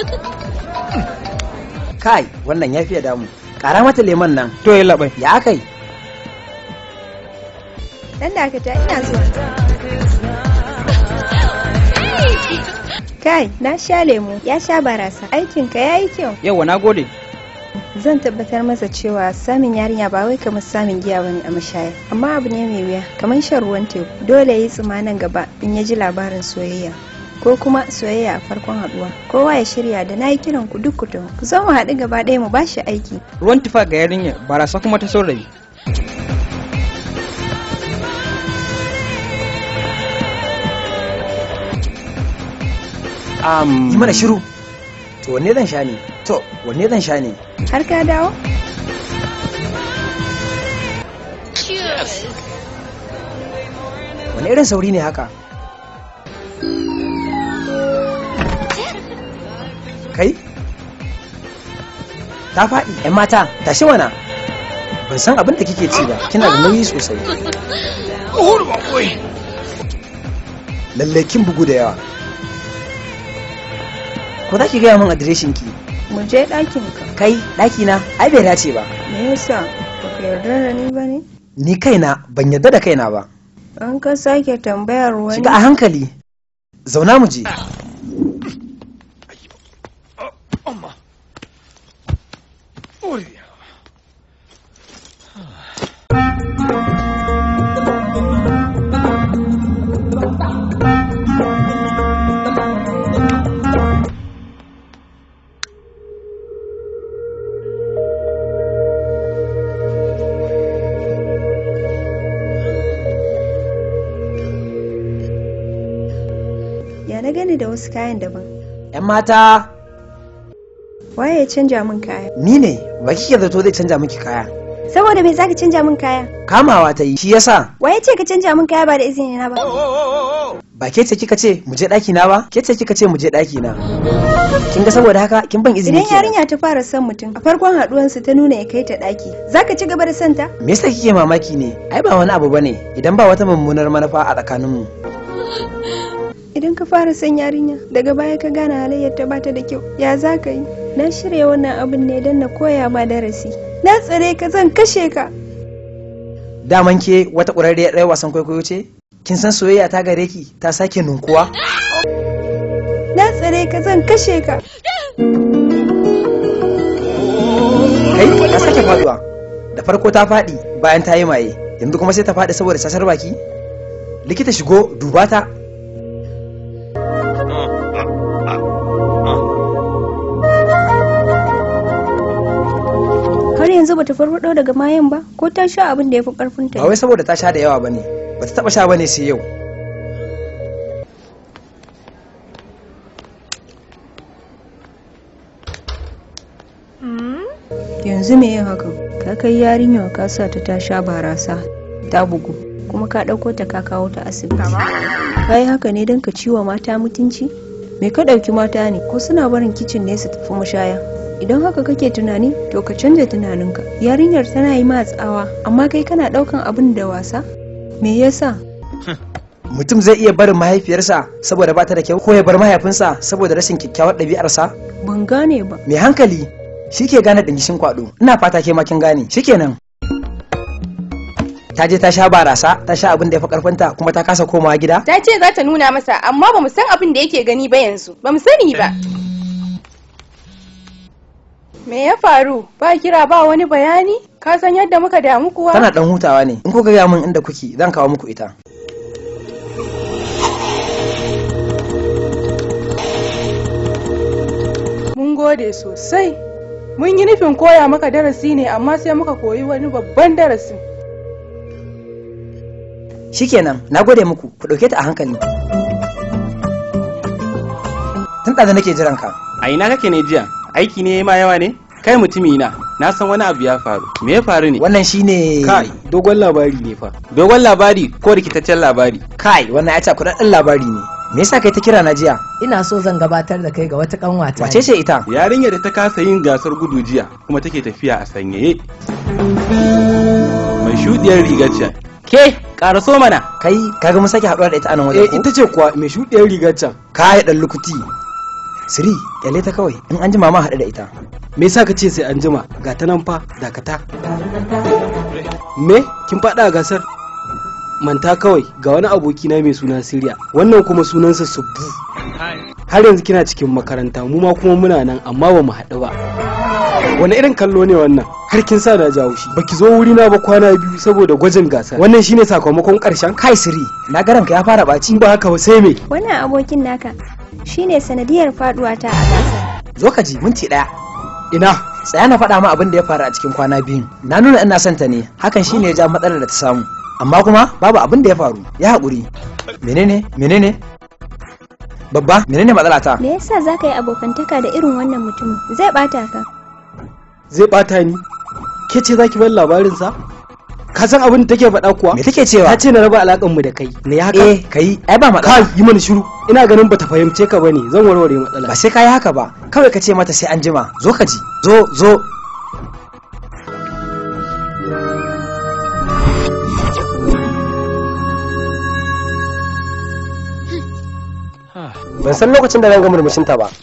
kai wannan ya fiye damu ƙara mata lemon nan to ya labai ya kai Dan da aka ta ina zuwa. Kai, na sha lemu, ya sha barasa. Aikinka ya yi kyau. yawa na gode Zan tabbatar masa cewa samun yarinya ba wai kamar samun giya bane a mashaya. Amma abu ne mai wuya, kamar shan ruwan teku. Dole ya yi tsima nan gaba in ya ji labarin soyayya. Ko kuma soyayya a farkon haduwa. Kowa ya shirya da na yi kiran ku duk ku taho. Ku zo mu haɗu gaba ɗaya mu bashi aiki. ruwan tufa ga yarinya barasa kuma ta saurayi yi mana shiru to wanne zan sha ne to wanne zan sha ne Har ka dawo? wani irin sauri ne haka kai ta faɗi yan mata tashi mana ban san abin da kike ci ba kina da nauyi sosai lallai kin bugu da yawa ko za ki gaya min adireshin ki Mu je ɗakin ka. kai ɗaki na ai bai dace ba Me yasa? Baka yarda da ni ba ne? ni kaina ban yarda da kaina ba An ka sake tambayar wani. shiga a hankali zauna mu je Ya na gani da wasu kayan daban. yan mata waye ya canja min kaya ni ne ba kike zato zai canja miki kaya saboda me zaka canja min kaya kamawa ta yi shi yasa waye ce ka canja min kaya ba da izini na ba ba ke ce kika ce mu je daki na ba ke ce kika ce mu je daki na kin ga saboda haka kin ban izini idan yarinya ta fara son mutum a farkon haduwan su ta nuna ya kai ta daki zaka ci gaba da son ta me yasa kike mamaki ne ai ba wani abu bane idan ba wata mummunar manufa a tsakaninmu idan ka fara son yarinya daga baya ka gane halayyar ta bata da kyau ya za ka yi na shirya wannan abin ne don na koya ma darasi na tsare ka zan kashe ka daman ke wata ƙurarriyar ɗaya wasan kwaikwayo ce kin san soyayya ta gare ki ta sake nunkuwa na tsare ka zan kashe ka kai ta sake faduwa da farko ta faɗi bayan ta yi maye yanzu kuma sai ta faɗi saboda sasar baki likita shigo duba ta har yanzu bata farfado daga mayan ba ko ta sha abin da ya fi karfin ta ba wai saboda ta sha da yawa bane bata taba sha bane sai yau yanzu me yin hakan ka kai yarinya ka sa ta ta sha barasa ta bugu kuma ka ɗauko ta ka kawo ta asibiti ka yi haka ne don ka ciwa mata mutunci me ka ɗauki mata ne ko suna barin kicin ne su tafi mashaya idan haka kake tunani to ka canja tunaninka yarinyar tana yi ma tsawa amma kai kana ɗaukan abin da wasa me yasa mutum zai iya barin mahaifiyarsa saboda ba ta da kyau ko ya bar mahaifinsa saboda rashin kyakkyawar ɗabi'arsa ban gane ba mai hankali shi ke gane ɗangishin kwaɗo ina fata ke makin gane shikenan ta je ta sha barasa ta sha abin da ya fi karfinta kuma ta kasa komawa gida ta ce za ta nuna masa amma ba mu san abin da yake gani ba yanzu ba mu sani ba me ya faru ba kira ba wani bayani ka san yadda muka damu kuwa tana dan hutawa ne in kuka gaya min inda kuke zan kawo muku ita mun gode sosai mun yi nufin koya maka darasi ne amma sai muka koyi wani babban darasi shikenan na gode muku ku ɗauke ta a hankali tun da nake jiran ka a ina kake ne jiya aiki ne ma yawa ne kai mutumi na na san wani abu ya faru me ya faru ne wannan shine kai dogon labari ne fa dogon labari ko rikitaccen labari kai wannan ya ce kudaden labari ne me yasa kai ta kira na jiya ina so zan gabatar da kai ga wata kanwata wace ce ita yarinya da ta kasa yin gasar gudu jiya kuma take tafiya a sanyaye mai shudiyar rigar can ke karaso mana kai kaga mun sake haɗuwa da ita anan wajen eh ita ce kuwa mai shudiyar rigar can kai dan lukuti siri kyale ta kawai in an jima ma haɗu da ita me yasa ka ce sai an jima ga ta nan fa dakata me kin faɗa a gasar manta kawai ga wani aboki na mai suna Siriya wannan kuma sunansa Subbu har yanzu kina cikin makaranta mu ma kuma muna nan amma ba mu haɗu ba wani irin kallo ne wannan har kin sa na jawo shi baki zo wuri na ba kwana biyu saboda gwajin gasar wannan shine sakamakon karshen kai siri na garanka ya fara baci ba haka ba sai me wannan abokin naka shine sanadiyar faduwa ta a gasar zo ka ji minti daya ina tsaya na faɗa ma abin da ya faru a cikin kwana biyun na nuna ina son ta ne hakan shine ya ja matsalar da ta samu amma kuma babu abin da ya faru ya haƙuri menene menene babba menene matsala ta me yasa zaka yi abokantaka da irin wannan mutumin zai bata ka zai bata ni ke ce zaki bar labarin sa ka san abin da take faɗa kuwa me take cewa ta ce na raba alakan mu da kai ne haka eh kai ai ba matsala kai yi mana shiru ina ganin bata fahimce ka bane zan warware matsala ba sai kai haka ba kawai ka ce mata sai an jima zo ka ji zo zo ban san lokacin da zan ga murmushinta ba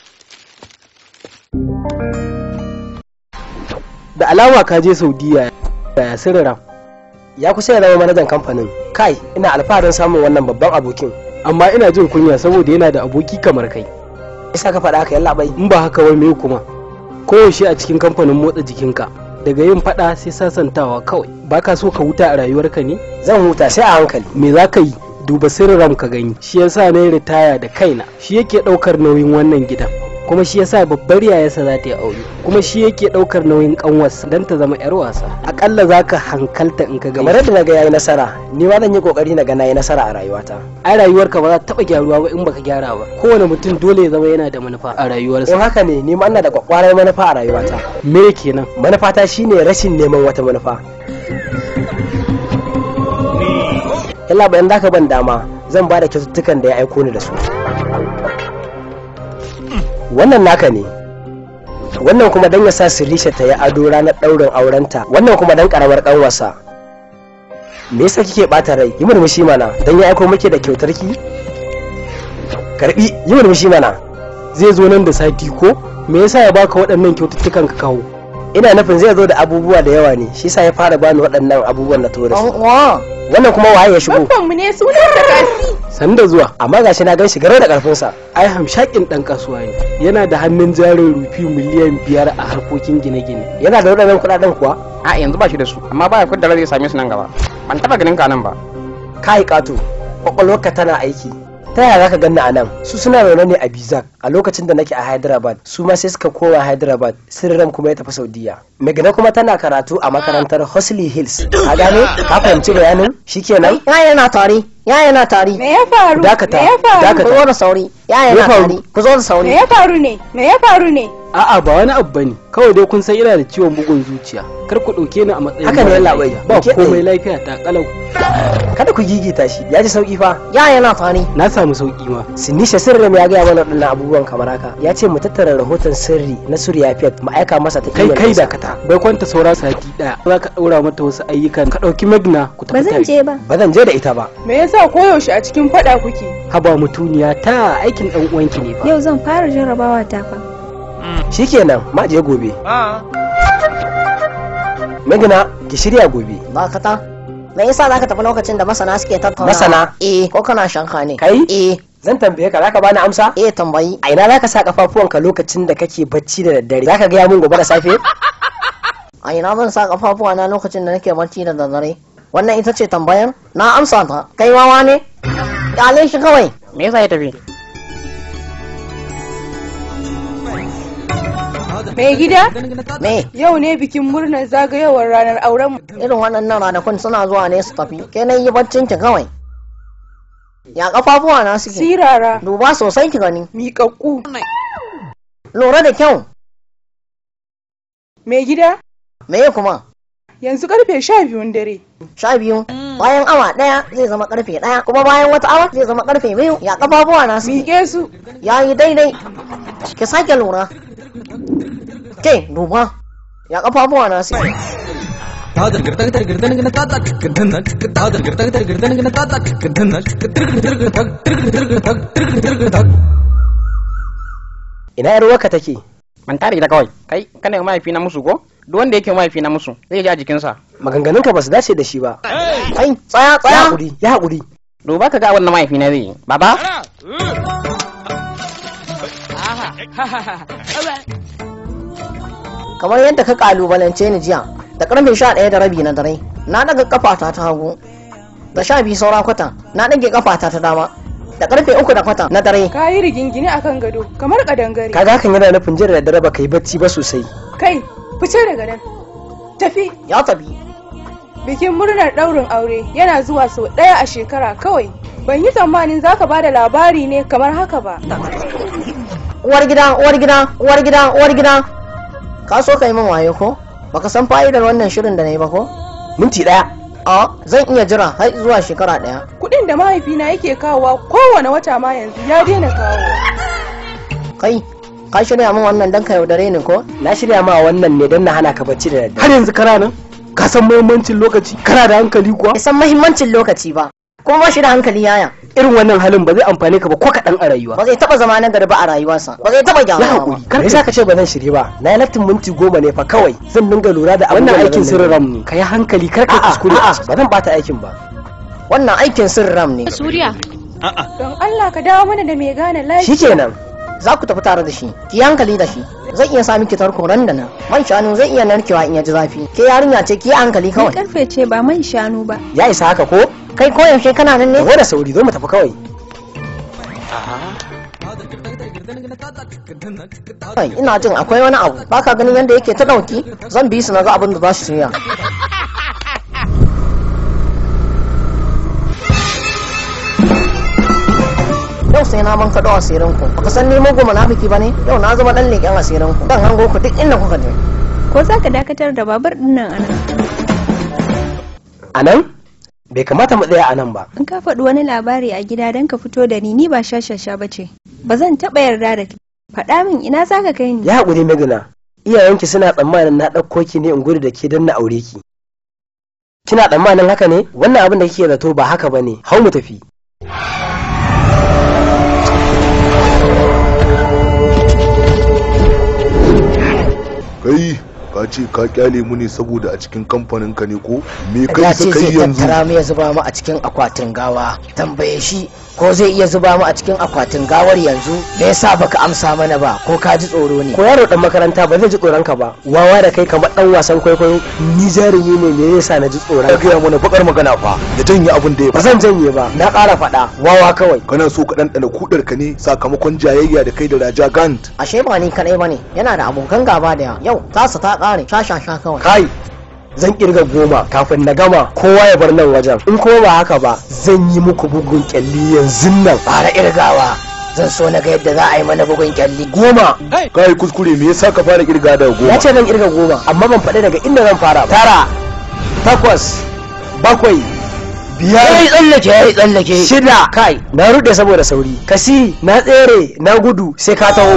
da alama ka je saudiya ya sirra ya kusa ya zama manajan kamfanin kai ina alfaharin samun wannan babban abokin amma ina jin kunya saboda yana da aboki kamar kai isa ka faɗa haka yalla bai in ba haka wai me kuma koyaushe a cikin kamfanin motsa jikinka daga yin faɗa sai sasantawa kawai baka so ka huta a rayuwarka ne zan huta sai a hankali me za ka yi duba sirram ka gani shi yasa na yi ritaya da kaina shi yake ɗaukar nauyin wannan gidan kuma shi yasa babbar yayarsa za ta yi aure kuma shi yake daukar nauyin kanwarsa don ta zama yar wasa akalla za ka hankalta in ka ga kamar yadda na ga yayi nasara ni ma zan yi kokari na ga nayi nasara a rayuwata ai rayuwarka ba za ta taba gyaruwa ba in baka gyara ba kowane mutum dole ya zama yana da manufa a rayuwarsa in haka ne ni ma ina da kwakwarar manufa a rayuwata me kenan manufata shine rashin neman wata manufa yalla bayan zaka ban dama zan ba da kyaututtukan da ya aiko ni da su wannan naka ne wannan kuma dan ya sa sirisha ta yi ado ranar ɗaurin aurenta wannan kuma dan karamar ƙanwarsa me yasa kike bata rai yi murmushi mana dan ya aiko muke da kyautar ki karbi yi murmushi mana zai zo nan da sati ko me yasa ya baka waɗannan kyaututtukan ka kawo ina nufin zai zo da abubuwa da yawa ne shi yasa ya fara bani waɗannan abubuwan na tori wannan kuma waye ya shigo Babban mu ne sunan da kasi. san da zuwa amma gashi na gan shi garau da karfinsa ai hamshakin dan kasuwa ne yana da hannun jarin rufi miliyan biyar a harkokin gine-gine yana da waɗannan kuɗaɗen kuwa a yanzu ba shi da su amma baya kudda zai same su nan gaba ban taba ganin ka nan ba kai kato kwakwalwarka tana aiki ta yaya zaka ganni a nan su suna zaune ne a bizak a lokacin da nake a hyderabad su ma sai suka koma hyderabad sirram kuma ya tafi saudiya megana kuma tana karatu a makarantar hosley hills ka gane ka fahimci bayanin shikenan ya yana tari ya yana tari Me ya faru? Dakata, Me ya faru? dakata. ku zo da sauri ya Me ya yana faru? tari ku zo da sauri Me ya faru ne? Me ya faru ne? a'a ba wani abu bane kawai dai kun san ina da ciwon bugun zuciya kar ku dauke ni a matsayin Haka ne, mara yalla bai. lafiya. ba Ke komai ɗaya. lafiya ta kalau kada ku gigita shi ya ji sauki fa ya yana tari na samu sauki ma sinisha sirrim ya gaya mana waɗannan abubuwan kamar haka ya ce mu tattara rahoton sirri na surya fiat mu aika masa ta kai email kai ɗinsa. dakata bai kwanta saura sati daya za ka daura mata wasu ayyukan ka dauki magna ku ba tafi zan tare je ba ba zan je da ita ba Me yasa koyaushe a cikin fada kuke? haba mutuniya ta aikin dan uwanki ne fa yau zan fara jarrabawa ta fa shikenan ma je gobe magana ki shirya gobe dakata me yasa zaka tafi lokacin da masana suke tattauna Masana? eh ko kana shanka ne kai eh zan tambaye ka zaka bani amsa eh tambayi a ina zaka sa kafafuwanka lokacin da kake bacci da daddare zaka gaya mun gobe da safe a ina zan sa kafafuwa na lokacin da nake barci da daddare wannan ita ce tambayar na amsa ta kai wawa ne kyale shi kawai me yasa ya tafi Me gida? me Yau ne bikin murnar zagayowar ranar auren mu. irin waɗannan ranakun suna zuwa ne su tafi ke na yi baccin ki kawai ya kafafuwa na suke Sirara. duba sosai ki gani Miƙaƙƙu. lura da kyau Me gida? me kuma Yanzu karfe sha biyun dare. sha biyu bayan awa ɗaya zai zama karfe ɗaya kuma bayan wata awa zai zama karfe biyu ya kafafuwa na suke Miƙe su. ya yi daidai ki sake lura ke duba ya kafafuwa na suke ina yar waka take ban tare ita kawai kai kana yi mahaifi na musu ko duk wanda yake mahaifi na musu zai ji a jikinsa maganganunka ba su dace da shi ba kai tsaya ya tsaya haƙuri ya haƙuri duba ka ga wannan mahaifi na zai yi baba kamar yadda ka kalubalance ni jiya da karfe sha ɗaya da rabi na dare na daga kafata ta hagu da sha biyu saura kwata na ɗage kafata ta dama da karfe uku da kwata na dare Ka yi rigingine akan gado kamar kadangare. kaga hakan yana nufin jin da daddare ba ka yi bacci ba sosai Kai, fice daga nan. Tafi. ya tafi Bikin murnar ɗaurin aure yana zuwa sau ɗaya a shekara kawai. Ban yi tsammanin za ka bada labari ne kamar haka ba. uwar gida uwar gida uwar gida uwar gida ka so ka yi min waye ko baka san fa'idar wannan shirin da na yi ba ko minti ɗaya a zan iya jira har zuwa shekara ɗaya Kuɗin da mahaifina yake kawowa kowane wata ma yanzu ya daina kawo. kai ka shirya min wannan dan ka yaudare ni ko na shirya ma wannan ne don na hana ka bacci da daddare har yanzu kana nan ka san muhimmancin lokaci kana da hankali kuwa bai san mahimmancin lokaci ba kuma ba shi da hankali yaya irin wannan halin ba zai amfane ka ba ko kaɗan a rayuwa ba zai taba zama na gari ba a rayuwarsa ba zai taba ya gyara ba haƙuri kar ka ka ce ba zan shirye ba na yi lattin minti goma ne fa kawai zan dinga lura da wannan abubuwan da aikin zan sirrin dinga ram ne ka yi hankali kar ka A'a, kuskure a'a, ba zan bata aikin ba wannan aikin sirram ne Suriya. Don Allah ka dawo mana da mai gane lafiya. shikenan za ku tafi tare da shi ki yi hankali da shi zai iya sa miki tarko ran da nan man shanu zai iya narkewa in ya ji zafi ke yarinya ce ki yi hankali Ni kawai karfe ce ba man shanu ba ya isa haka ko kai koyaushe kana nan ne taho da sauri zo mu tafi kawai Kai, ina jin akwai wani abu baka ganin yadda yake ta dauki zan bi su na ga abin da za su shirya yau sai na man kaɗo asirin ku baka san ni mugu munafiki bane yau na zama dan leƙen asirin ku dan hango ku duk inda kuka je ko za ka dakatar da babur din nan anan a nan bai kamata mu tsaya a nan ba in ka faɗi wani labari a gida don ka fito da ni ni ba shashasha ba ce ba zan taɓa yarda da kai faɗa min ina za ka kai ni ya haƙuri megana iyayenki suna tsammanin na ɗauko ki ne in gudu da ke don na aure ki kina tsammanin haka ne wannan abin da kike zato ba haka ba ne hau mu tafi kai ka ce ka kyale mu ne saboda a cikin kamfanin ka ne ko me kai ya sa ce kai zai yanzu tattara mu ya zuba mu a cikin akwatin gawa tambaye shi ko zai iya zuba mu a cikin akwatin gawar yanzu me yasa baka amsa mana ba ko ka ji tsoro ne ko yaro dan makaranta ba zai ji tsoron ka ba wawa da kai kamar dan wasan kwaikwayo ni jarumi ne me yasa na ji tsoron ka gaya mana bakar magana fa ya janye abin da ya ba zan janye ba na ƙara faɗa wawa kawai kana so ka ɗanɗana kudar ka ne sakamakon jayayya da kai da raja gant ashe ba ni kadai bane yana da abokan gaba da yawa yau tasa ta kare sha sha sha kawai kai zan kirga goma kafin na gama kowa ya bar nan wajen in kuma ba haka ba zan yi muku bugun kyalli yanzu nan fara irgawa zan so na ga yadda za a yi mana bugun kyalli goma kai kuskure me yasa ka fara kirga da goma ya ce zan kirga goma amma ban faɗi daga inda zan fara ba tara takwas bakwai biyar yayi tsallake yayi tsallake shida kai na rude saboda sauri kasi na tsere na gudu sai ka taho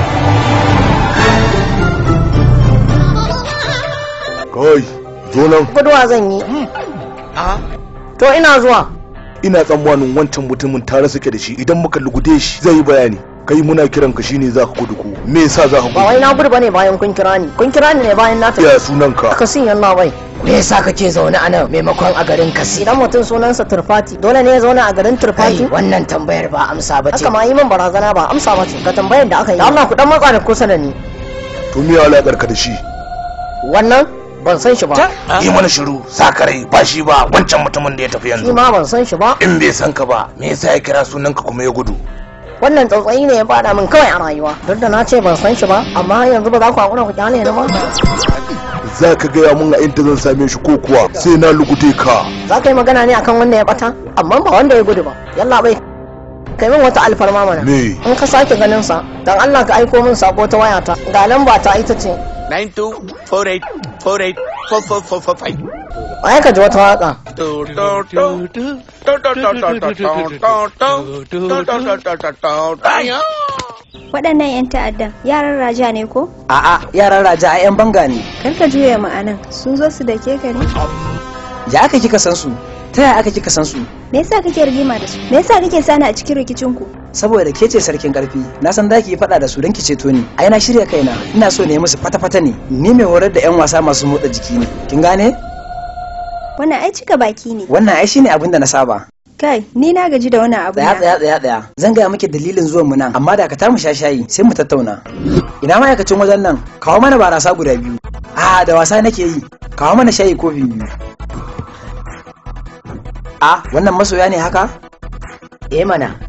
kai zo nan guduwa zan yi to ina zuwa ina tsammanin wancan mutumin tare suke da shi idan muka lugude shi zai yi bayani kai muna kiran ka shine zaka gudu ko me yasa zaka ba gudu wai na gudu bane bayan kun kira ni kun kira ni ne bayan na ya sunan ka kasi yalla bai me yasa kake zaune a nan maimakon a garin kasi idan mutum sunansa turfati dole ne ya zauna a garin turfati wannan tambayar ba amsa ba ce haka ma yi min barazana ba amsa ba ce ga tambayar da aka yi da Allah ku dan matsa da kusa da ni to me alakar ka da shi wannan ban san shi ba yi mana shiru sakarai ba shi ba wancan mutumin da ya tafi shi yanzu ma ban san shi ba in bai san ka ba me yasa ya kira sunanka kuma ya gudu wannan tsautsayi ne ya fada min kawai a rayuwa duk da na ce ban san shi ba amma yanzu ba za ku hakura ku kyale ni ba za ka gaya mun a inda zan same shi ko kuwa sai na lugude ka za ka yi magana ne akan wanda ya bata amma ba wanda ya gudu ba yalla bai kai min wata alfarma mana me in ka sake ganin sa dan Allah ka aiko min sako ta wayata ga lamba ta ita ce 9248484445 ai ka ji wata waka waɗannan 'yan ta'addan yaran raja ne ko a'a yaran raja a yan banga ne kar ka juya ma'anan sun zo su da ke ka ne ya aka kika san su ta yaya aka kika san su me yasa kake rigima da su me yasa kake sani a cikin rikicin ku saboda ke ce sarkin karfi na san zaki yi faɗa da su don ki ceto ni ai na shirya kaina ina so ne musu fata-fata ne ni mai horar da yan wasa masu motsa jiki ne kin gane wannan ai cika baki ne wannan ai shine abin da na saba kai ni na gaji da wannan abu tsaya tsaya tsaya tsaya zan gaya miki dalilin zuwan mu nan amma da ka mu sha shayi sai mu tattauna ina ma'aikacin wajen nan kawo mana barasa guda biyu a da wasa nake yi kawo mana shayi kofi biyu a wannan masoya ne haka eh mana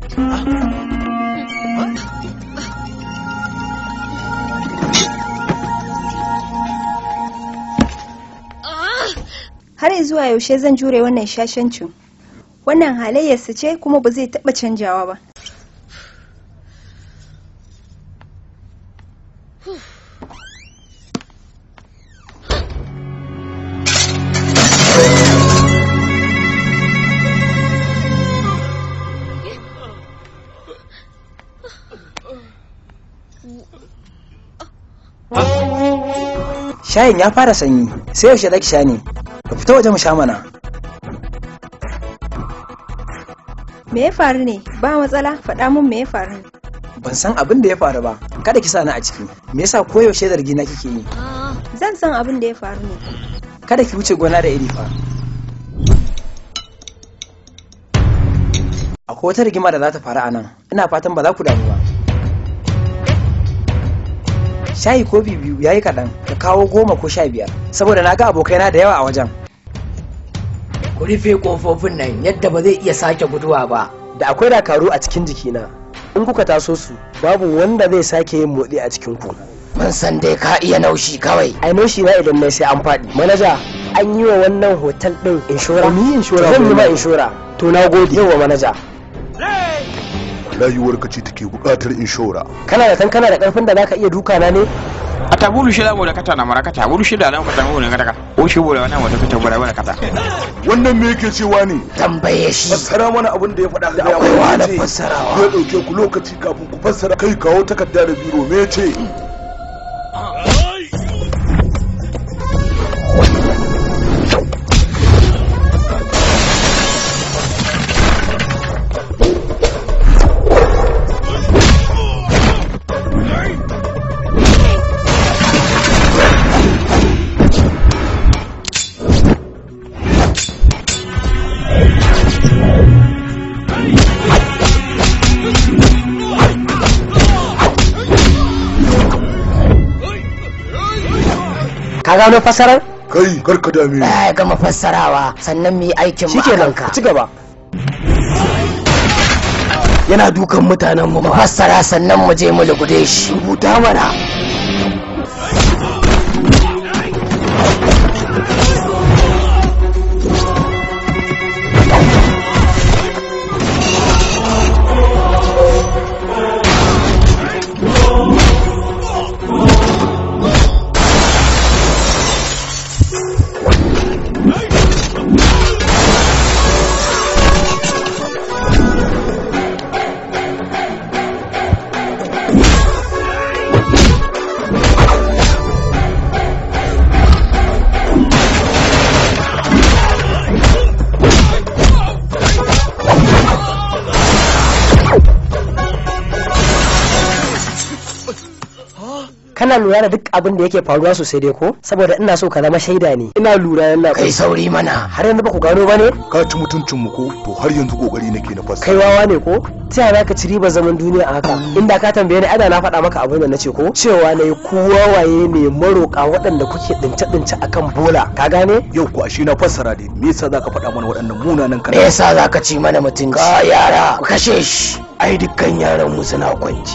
har zuwa yaushe zan jure wannan shashancin wannan halayyarsa ce kuma ba zai taɓa canjawa ba shayin ya fara sanyi sai yaushe zaki sha ne ka fita waje mu sha mana me ya faru ne ba matsala faɗa mun me ya faru ne ban san abin da ya faru ba kada ki sani a ciki me yasa koyaushe zargi na kike yi zan san abin da ya faru ne kada ki wuce gona da iri fa akwai wata rigima da za ta faru a nan ina fatan ba za ku damu ba shayi kofi biyu ya yi kaɗan ka kawo goma ko sha biyar saboda na ga abokaina da yawa a wajen ku rufe kofofin nan yadda ba zai iya sake guduwa ba da akwai dakaru a cikin jikina in kuka taso su babu wanda zai sake yin motsi a cikin ku mun san dai ka iya naushi kawai ai naushi na idan nai sai an faɗi manaja an yi wa wannan hotel din inshora Ni inshora zan yi ma ba. inshora to na gode yawa manaja rayuwar ka ce take buƙatar inshora kana da tan kana da karfin da zaka iya duka na ne atabulu shida boda kata na mara kata bulu shida lan kata mu ne kata o shi boda wannan wata kata boda wannan kata wannan me yake cewa ne tambaye shi fassara mana abin da ya faɗa Da ga akwai yawa wahalar ce fassarawa. ya ɗauke ku lokaci kafin ku fassara kai kawo takarda da biro me ce ka gano fasarar kai karka dame ya gama fassarawa sannan mu yi aikin mu shikenan akan ka ci gaba yana dukan mutanen mu fassara sannan mu je mu lugude shi rubuta mana kana lura da duk abin da yake faruwa sosai dai ko saboda ina so ka zama shaida ne ina lura yalla kai sauri mana har yanzu ba ku gano ba ne ka ci mutuncin mu ko to har yanzu kokari nake na fassara kai wawa ne ko ta yaya ka ci ribar zaman duniya a haka inda ka tambaye ni ada na faɗa maka abin da nace ko cewa ne ku wawaye ne maroƙa waɗanda kuke dince dince akan bola ka gane yau ko ashe na fassara dai me yasa zaka faɗa mana waɗannan munanan me kana yasa zaka ci mana mutunci ka yara ku kashe shi ai dukkan yaran mu suna kwanci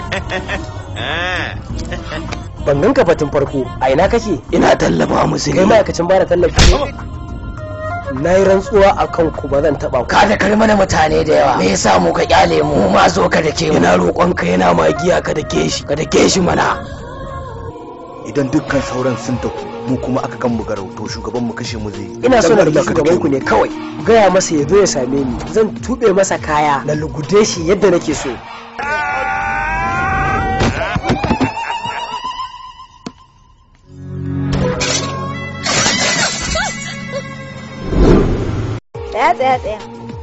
ban ganka fatin farko a ina kake ina tallafa musu kai ne ma'aikacin bada tallafi ne na yi rantsuwa a kan ku ba zan taɓa ku ka da kar mana mutane da yawa me yasa mu ka kyale mu mu ma zo ka da ke yana roƙon ka yana magiya ka da ke shi ka da ke shi mana idan dukkan sauran sun tafi mu kuma aka kan mu garau to shugaban mu kashe mu zai ina so na Dan rike Allah ka shugaban dake ku mu. ne kawai gaya masa ya zo ya same ni zan tuɓe masa kaya na lugude shi yadda nake so Tsaya tsaya tsaya.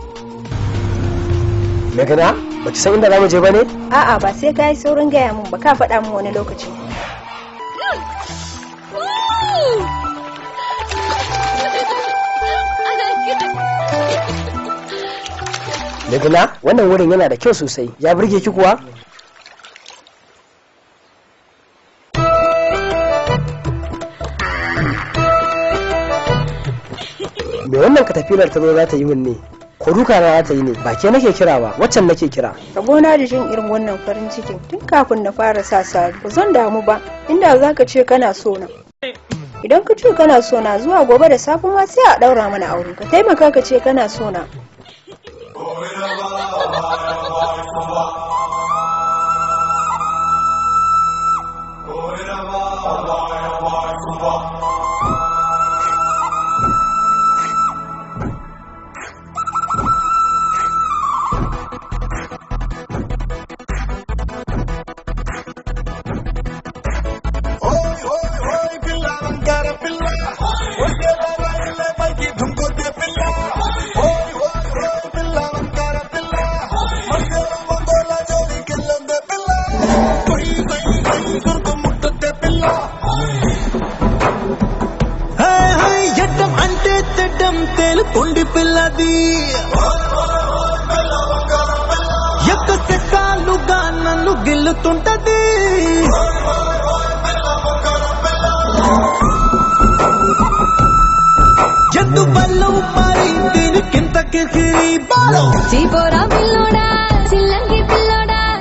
Megana ba ki san inda za mu je ba ne A'a ba sai ka yi saurin gaya min ba ka faɗa min wani lokaci. Megana wannan wurin yana da kyau sosai ya burge ki kuwa me wannan katafilar ta zo za ta yi min ne ko duka na za ta yi ne ba ke nake kira ba waccan nake kira Rabona da jin irin wannan farin cikin tun kafin na fara sa sari. Ba zan damu ba inda za ka ce kana so na. Idan ka ce kana so na zuwa gobe da safe ma sai a ɗaura mana aure. Ka taimaka ka ce kana so na. హాయ్ హాయ్ ఎడ్డం అంటే తెడ్డం తేలుకుండి పిల్లది ఎక్క సెక్కాలుగా నన్ను గిల్లుతుంటది ఎందు బల్లం మారి దీనికింత కిరికిరి బాలో చీపోరా పిల్లోడా చిల్లంగి పిల్లోడా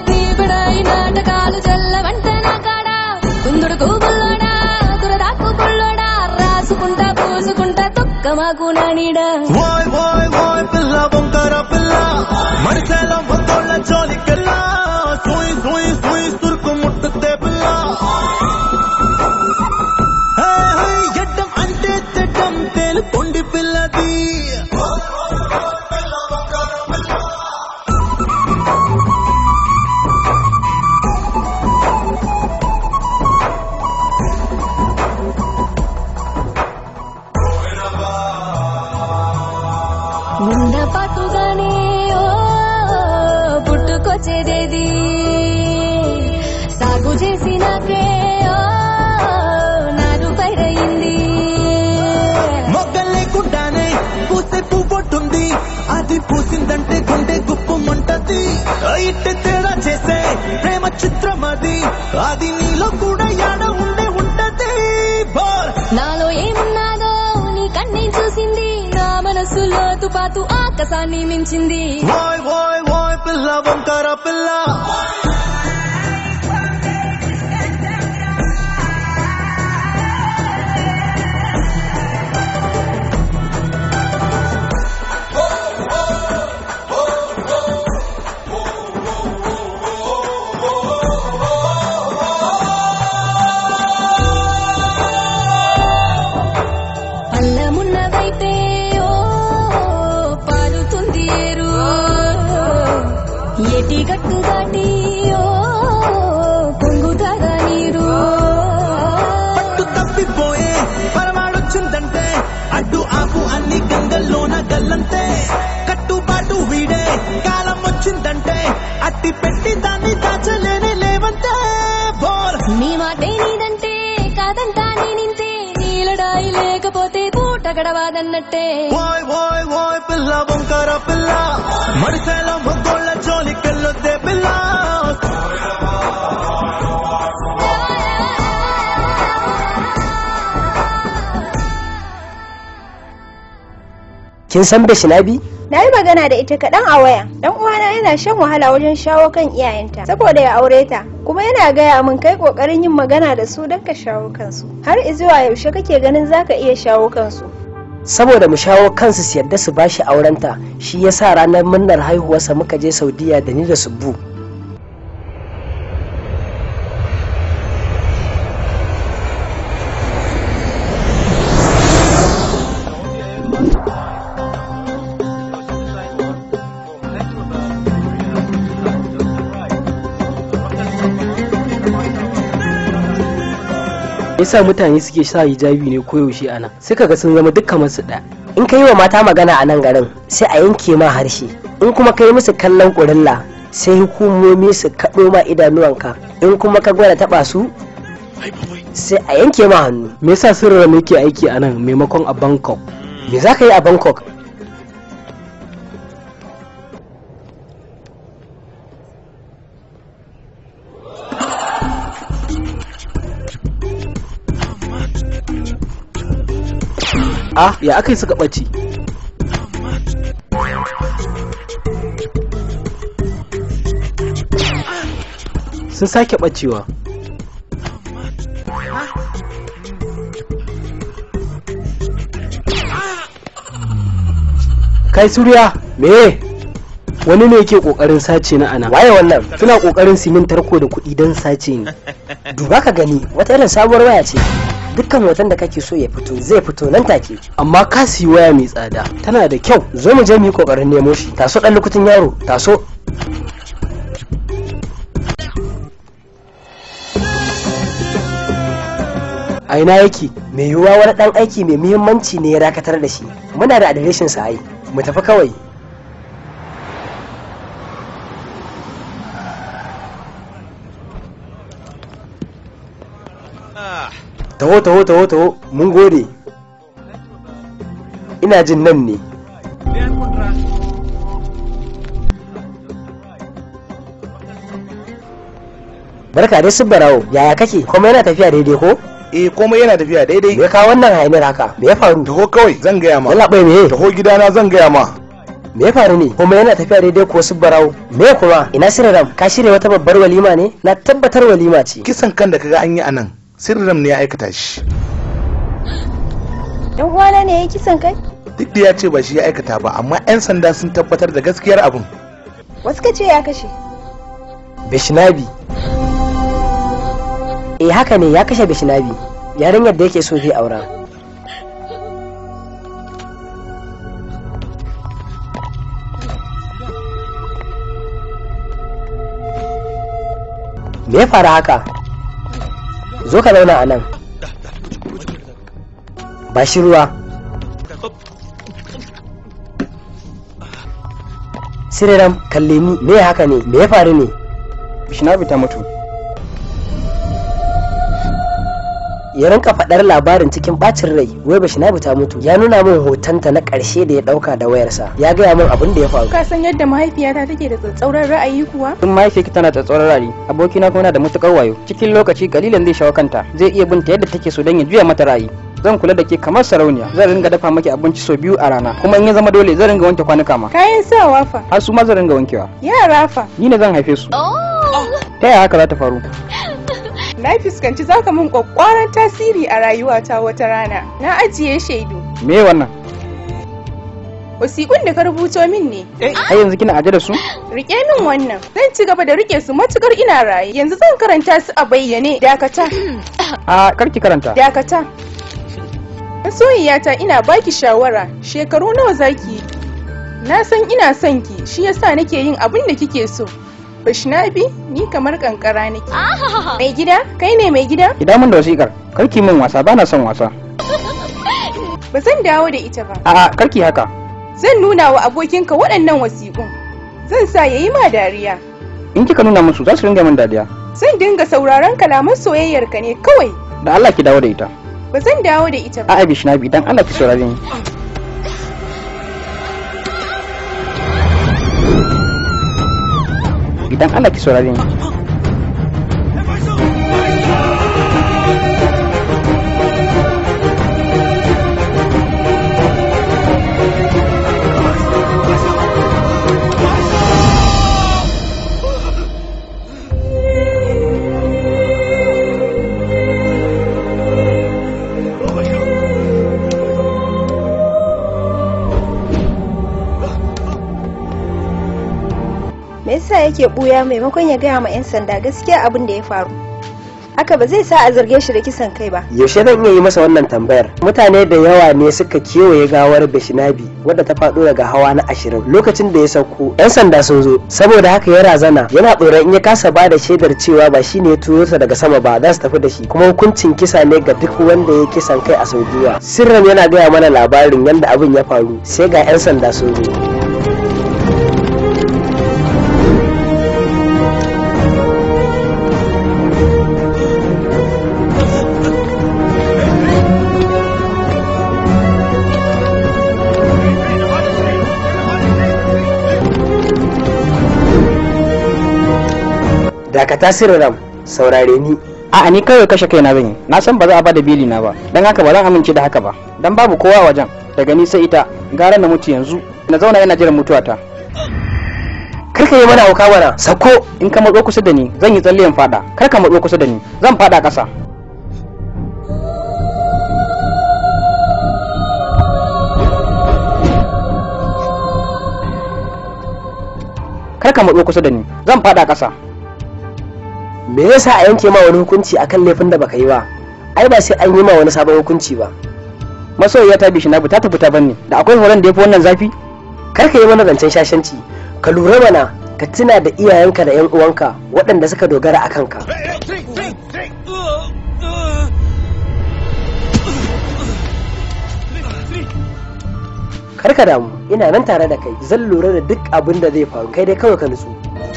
మాకు నానిడా ఓయ్ ఓయ్ ఓయ్ పిల్ల బొంకర పిల్ల మడిసేల మొత్తోళ్ళ జోలికెళ్ళ సూయి సూయి సూయి సురుకు ముట్టుతే పిల్ల హే, హే, ఎడ్డం అంటే తెడ్డం తేలుకొండి పిల్లది ఉన్న పాటుగానే ఓ పుట్టుకొచ్చేదేది సాగు చేసినాకే ఓ నారు పైరయింది మొగ్గ లేకుండానే పూసే పువ్వొట్టుంది అది పూసిందంటే గుండె గుప్పమంటది ఇట్టే తేడా చేసే ప్రేమ చిత్రం అది అది నీలో కూడా యాడ ఉండే ఉంటది బోర్ నాలో ఏమున్నాదో నీ కన్నే చూసింది నా మనసులో తుపాతు ఆకాశాన్ని మించింది ఓయ్ ఓయ్ ఓయ్ పిల్ల వంకర పిల్ల అల్లమున్న వైపే ఓ పారుతుంది ఏరు ఎటి గట్టు దాటి ఓ పొంగుతాగా నీరు పట్టు తప్పిపోయే పరమాడొచ్చిందంటే అడ్డు ఆపు అన్ని గంగల్లోన గల్లంతే కట్టుబాటు వీడే కాలం వచ్చిందంటే అట్టి పెట్టి దాన్ని దాచలేనే లేవంతే బోర్ నీ మాటే నీదంటే కాదంటా నేనింతే నీలడాయి లేకపోతే పూట గడవాదన్నట్టే ఓయ్ ఓయ్ ఓయ్ పిల్ల వంకర పిల్ల మడిసేల మొగ్గోళ్ళ జోలికెళ్ళొద్దే పిల్ల kin san Beshinabi? Na yi magana da ita kaɗan a waya. Dan uwana yana shan wahala wajen shawo kan iyayenta saboda ya aure ta. Kuma yana gaya min kai ƙoƙarin yin magana da su don ka shawo kansu. Har izuwa yaushe kake ganin zaka iya shawo kansu? saboda mu shawo kansu su yarda su bashi aurenta shi yasa ranar murnar haihuwarsa muka je saudiya da ni da subbu yasa mutane suke sa hijabi ne koyaushe a nan sai kaga sun zama duk kamar su ɗaya in ka yi wa mata magana a nan garin sai a yanke ma harshe in kuma ka yi musu kallon ƙurilla sai hukumomi su kaɗo ma idanuwanka in kuma ka gwada taɓa su sai a yanke ma hannu me yasa sirrin yake aiki a nan maimakon a bangkok me za ka yi a bangkok ah ya aka yi suka ɓace sun sake ɓacewa kai suriya me wani ne yake kokarin sace na ana waye wannan suna kokarin simin tarko da kuɗi don sace ni duba ka gani wata irin sabuwar waya ce dukkan hoton da kake so ya fito zai fito nan take amma ka siyi waya mai tsada tana da kyau zo mu je mu yi kokarin nemo shi taso dan lokacin yaro taso a ina yake mai yiwuwa wani dan aiki mai muhimmanci ne ya dakatar da shi muna da adireshin sa ai mu tafi kawai taho taho taho taho mun gode ina jin nan ne barka dai barawo yaya kake kuma yana tafiya daidai ko eh komai yana tafiya daidai me ka wannan hayaniyar haka me ya faru taho kawai zan gaya ma yalla bai me taho gidana zan gaya ma me ya faru ne kuma yana tafiya daidai ko su barawo me kuma ina sirram ka shirya wata babbar walima ne na tabbatar walima ce kisan kan da kaga an yi anan sirram ne ya aikata shi dan uwana ne ya kisan kai duk da ya ce ba shi ya aikata ba amma 'yan sanda sun tabbatar da gaskiyar abin wasu ka ce ya kashe bishinabi eh haka ne ya kashe bishinabi yarinyar da yake so zai aura me ya faru haka zo ka zauna a nan ba shi ruwa siriram kalle ni me haka ne me ya faru ne bishinabi ta mutu ya rinka faɗar labarin cikin ɓacin rai wai bashinabu ta mutu ya nuna min hotonta na ƙarshe da ya ɗauka da wayarsa ya gaya min abin da ya faru ka san yadda mahaifiyata take da tsatsauran ra'ayi kuwa tun mahaifiyarki tana da tsoron ra'ayi abokina kuma yana da matukar wayo cikin lokaci kalilan zai shawo kanta zai iya binta yadda take so don ya juya mata ra'ayi zan kula da ke kamar sarauniya zan ringa dafa maki abinci sau biyu a rana kuma in ya zama dole zan ringa wanke kwanuka ma kayan sawa fa har su ma zan ringa wankewa yara fa ni ne zan haife su ta yaya haka za ta faru na fuskanci zaka min kwakwaran tasiri a rayuwata wata rana na ajiye shaidu me wannan wasiƙun da ka rubuto min ne har yanzu kina aje da su rike min wannan zan ci gaba da rike su matukar ina raye yanzu zan karanta su a bayyane dakata a karki karanta dakata masoyiyata ina baki shawara shekaru nawa zaki yi na san ina son ki shi yasa nake yin abin da kike so Bashnabi ni kamar kankara nake. Mai gida, kai ne mai gida? Idan mun da wasikar, karki min wasa bana son wasa. Ba zan dawo da ita ba. A'a, karki haka. Zan nuna wa abokinka waɗannan wasiƙun. Zan sa yayi ma dariya. In kika nuna musu za su ringa min dadiya. Zan dinga sauraron kalaman soyayyarka ne kawai. Da Allah ki dawo da ita. Ba zan dawo da ita ba. A'a Bishnabi dan Allah ki saurare ni. idan Allah ki saurare ni. me yasa yake buya maimakon ya gaya ma 'yan sanda gaskiya abin da ya faru haka ba zai sa a zarge shi da kisan kai ba yaushe zan iya yi masa wannan tambayar mutane da yawa ne suka kewaye gawar bashinabi wadda ta faɗo daga hawa na ashirin lokacin da ya sauko yan sanda sun zo saboda haka ya razana yana tsoron in ya kasa ba da shaidar cewa ba shi ne ya turo sa daga sama ba za su tafi da shi kuma hukuncin kisa ne ga duk wanda ya kisan kai a saudiya sirran yana gaya mana labarin yadda abin ya faru sai ga yan sanda sun zo dakata sirram saurare ni A'a ni kawai kashe kaina zan yi. Na san ba za a bada beli na ba. Dan haka ba zan amince da haka ba. Dan babu kowa wajen. Daga ni sai ita. Gara na mutu yanzu. Na zauna yana jiran mutuwata. Kar ka yi mana hauka mana. Sako in ka matso kusa da ni zan yi tsalle in fada. Kar ka matso kusa da ni. Zan fada ƙasa. Kar ka matso kusa da ni. Zan fada ƙasa. me yasa a yanke ma wani hukunci akan laifin da baka yi ba ai ba sai an yi ma wani sabon hukunci ba masoyiya ta bishi na ta tafi ta banne da akwai horon da ya fi wannan zafi kar ka yi mana zancen shashanci ka lura mana ka tuna da iyayenka da yan uwanka waɗanda suka dogara a kanka kar ka damu ina nan tare da kai zan lura da duk abin da zai faru kai dai kawai ka nutsu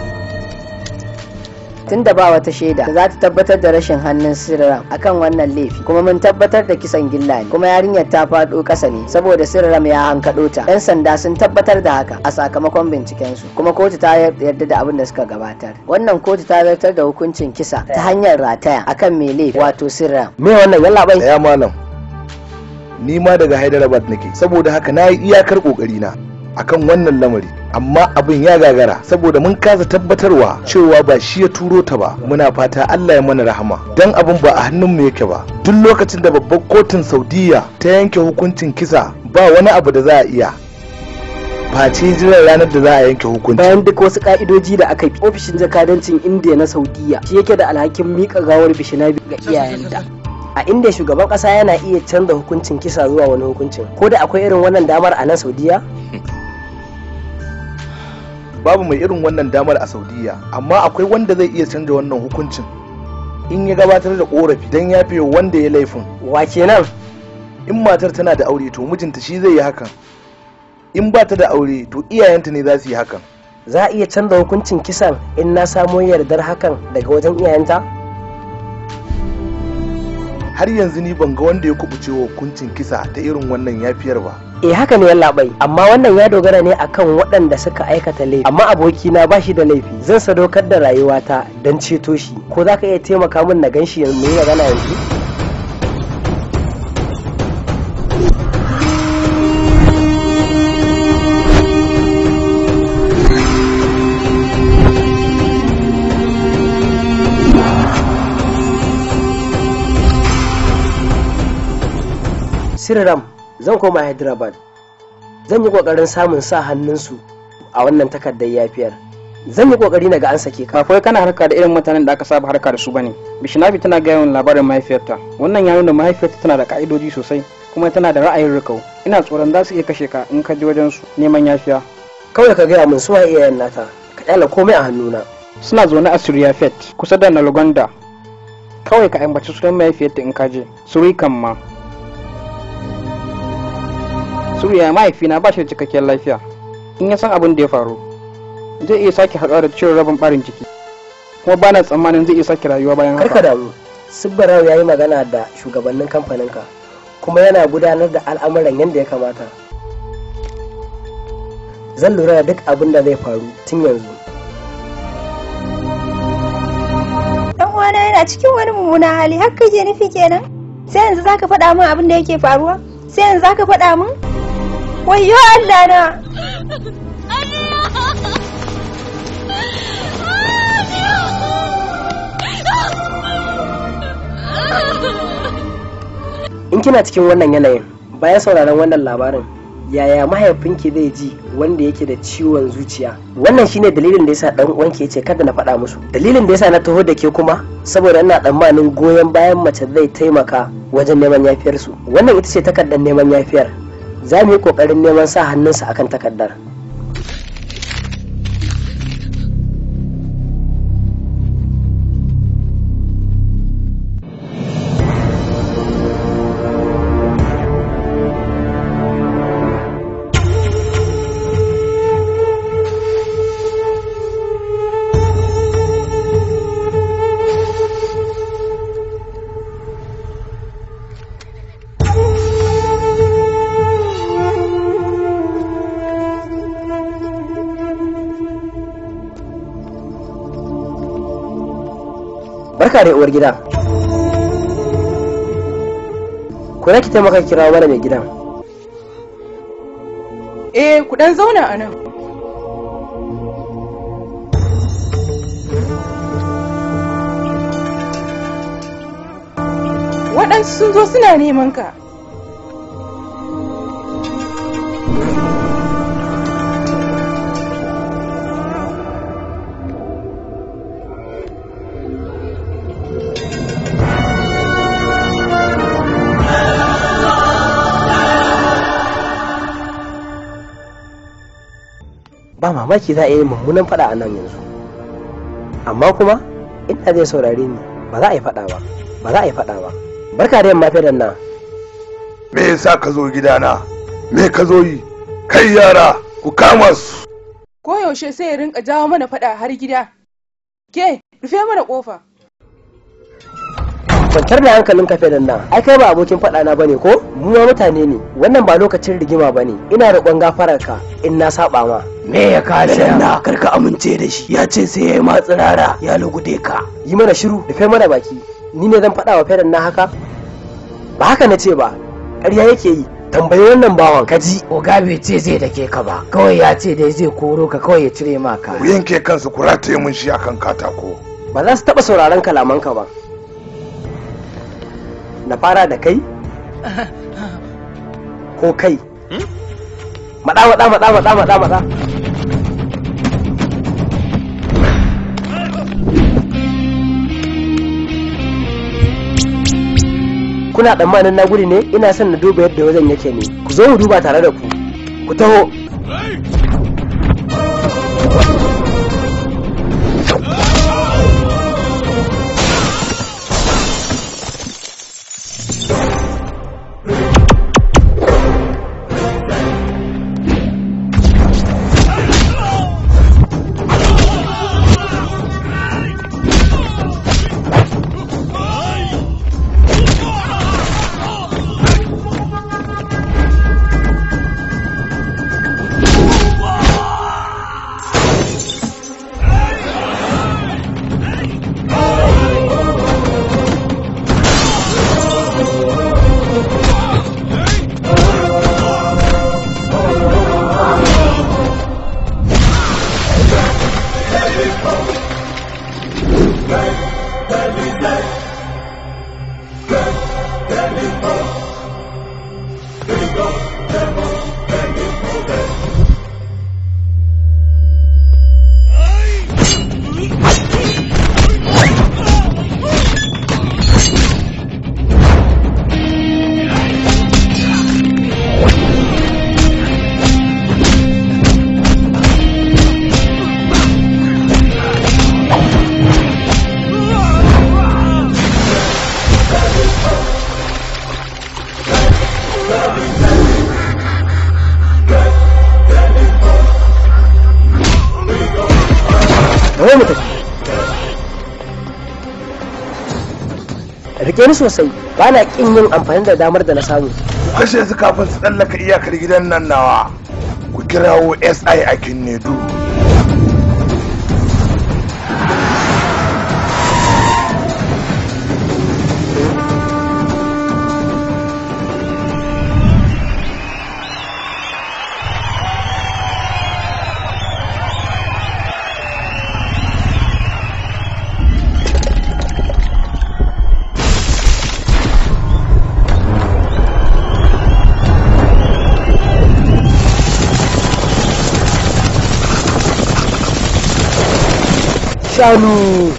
tunda ba wata shaida da za ta tabbatar da rashin hannun sirram akan wannan laifi kuma mun tabbatar da kisan gilla ne kuma yarinyar ta faɗo ƙasa ne saboda sirram ya hankaɗo ta yan sanda sun tabbatar da haka a sakamakon binciken su kuma kotu ta yarda da abin da suka gabatar wannan kotu ta zartar da hukuncin kisa ta hanyar rataya akan mai laifi wato sirram me wannan yalla bai ya malam ni ma daga hyderabad nake saboda haka na yi iyakar kokari na akan wannan lamari amma abin ya gagara saboda mun kasa tabbatarwa cewa ba shi ya turo ta ba muna fata Allah ya mana rahama dan abin ba a hannunmu yake ba duk lokacin da babbar kotun Saudiya ta yanke hukuncin kisa ba wani abu da za a iya face jiran ranar da za a yanke hukunci bayan duk wasu ka'idoji da aka bi ofishin jakadancin indiya na saudiya shi yake da alhakin mika gawar bishinabi ga iyayenta a inda shugaban kasa yana iya canza hukuncin kisa zuwa wani hukuncin ko da akwai irin wannan damar a nan saudiya babu mai irin wannan damar a saudiya amma akwai wanda zai iya canza wannan hukuncin in ya gabatar da korafi don yafe wanda ya laifin wa kenan in matar tana da aure to mijinta shi zai yi hakan in ba ta da aure to iyayenta ne za su yi hakan za a iya canza hukuncin kisan in na samo yardar hakan daga wajen iyayenta har yanzu ni ban ga wanda ya kubuce wa hukuncin kisa ta irin wannan yafiyar ba eh haka ne labai amma wannan ya dogara ne akan waɗanda suka aikata laifi amma abokina ba shi da laifi zan sadaukar da rayuwata don ceto shi ko za ka iya taimaka min na gan shi mu yi magana yanzu Siriram zan koma Hyderabad. Zan yi kokarin samun sa hannunsu a wannan takardar yafiyar. Zan yi kokari na ga an sake ka. Kafai kana harka da irin mutanen da aka saba harka da su bane. Bishinabi tana gaya min labarin mahaifiyarta. Wannan ya nuna mahaifiyarta tana da ka'idoji sosai kuma tana da ra'ayin rikau. Ina tsoron za su iya kashe ka in ka je wajen su neman yafiya. Kawai ka gaya min suwa iyayen nata. Ka kyala komai a hannuna. Suna zaune a Suryafet kusa da Nalgonda. Kawai ka ambaci sunan mahaifiyarta in ka je. Surikan ma. Suriya mahaifina ba shi da cikakkiyar lafiya. In ya san abin da ya faru, zai iya sake haɗuwa da ciwon rabin ɓarin ciki. Kuma bana tsammanin zai iya sake rayuwa bayan haka. Karka damu. Sibbarau ya yi magana da shugabannin kamfaninka kuma yana gudanar da al'amuran yadda ya kamata. Zan lura da duk abin da zai faru tun yanzu. Dan uwana yana cikin wani mummunan hali har kake nufi kenan? Sai yanzu zaka faɗa min abin da yake faruwa? Sai yanzu zaka faɗa min? Wayyo Allah na! In kina cikin wannan yanayin, bayan sauraron wannan labarin, yaya mahaifinki zai ji wanda yake da ciwon zuciya wannan shine dalilin da yasa dan uwanki yace kada na faɗa musu dalilin da yasa na taho da ke kuma saboda ina tsammanin goyon bayan mace zai taimaka wajen neman yafiyar su wannan ita ce takardar neman yafiyar za mu yi kokarin neman sa hannunsa akan takardar barka da uwar gida ku ki taimaka kira mana mai gidan Eh, ku dan zauna a nan. Waɗansu sun zo suna neman ka. ba mamaki za a yi mummunan faɗa a nan yanzu amma kuma inda zai saurare ni ba za a yi faɗa ba ba za a yi faɗa ba barka da yamma fidan nan me yasa ka zo gidana me ka zo yi kai yara ku kama su Koyaushe sai ya rinka jawo mana faɗa har gida. Ke, rufe mana ƙofa. kwantar da hankalin ka fidan nan ai kai ba abokin faɗa na bane ko mu ma mutane ne wannan ba lokacin rigima bane ina roƙon gafarar ka in na saba ma me ya kada da na karka amince da shi ya ce sai ya yi matsirara ya lugude ka yi mana shiru rufe mana baki ni ne zan faɗa wa fidan na haka ba haka na ce ba ƙarya yake yi tambayi wannan bawan kaji oga bai ce zai dake ka ba kawai ya ce dai zai koro ka kawai ya cire ma ka ku yanke kansu ku rataye mun shi akan katako ba za su taɓa sauraron kalamanka ba na fara da kai ko kai maɗa maɗa maɗa maɗa maɗa maɗa kuna tsammanin na gudu ne ina son na duba yadda wajen yake ne ku zo mu duba tare da ku ku taho Bari mu tafi. Rike ni sosai, ba na ƙin yin amfani da damar da na samu. ku kashe su kafin su tsallaka iyakar gidan nan nawa ku kirawo si a kinnedu Shanu!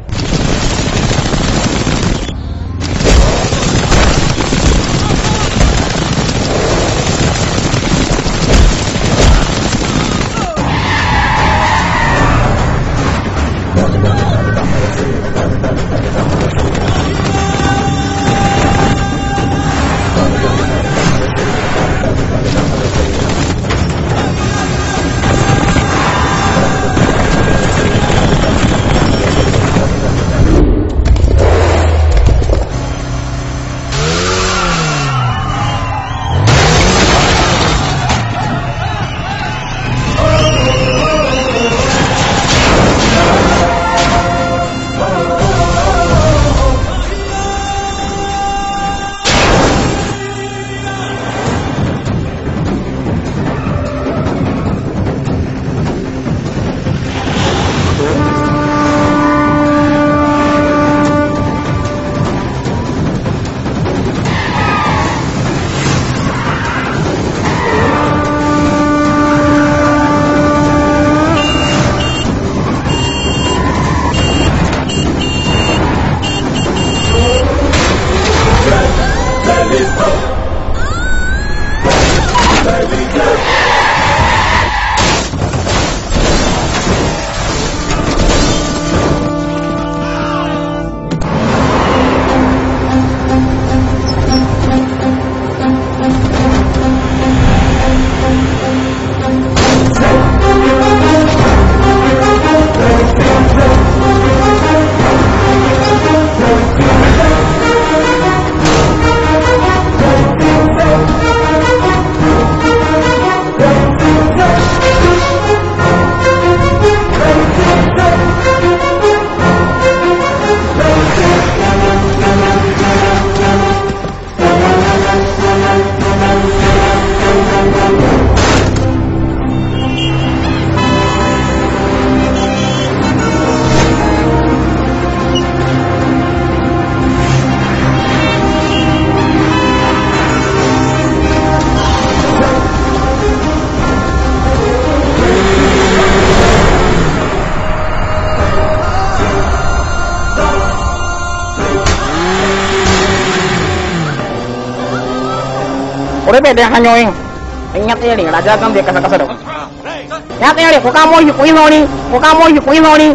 rufe dai hanyoyin in ya tsere raja gan zai kasa kasa da ku ya tsere ku kamo shi ku yi sauri ku kamo shi ku yi sauri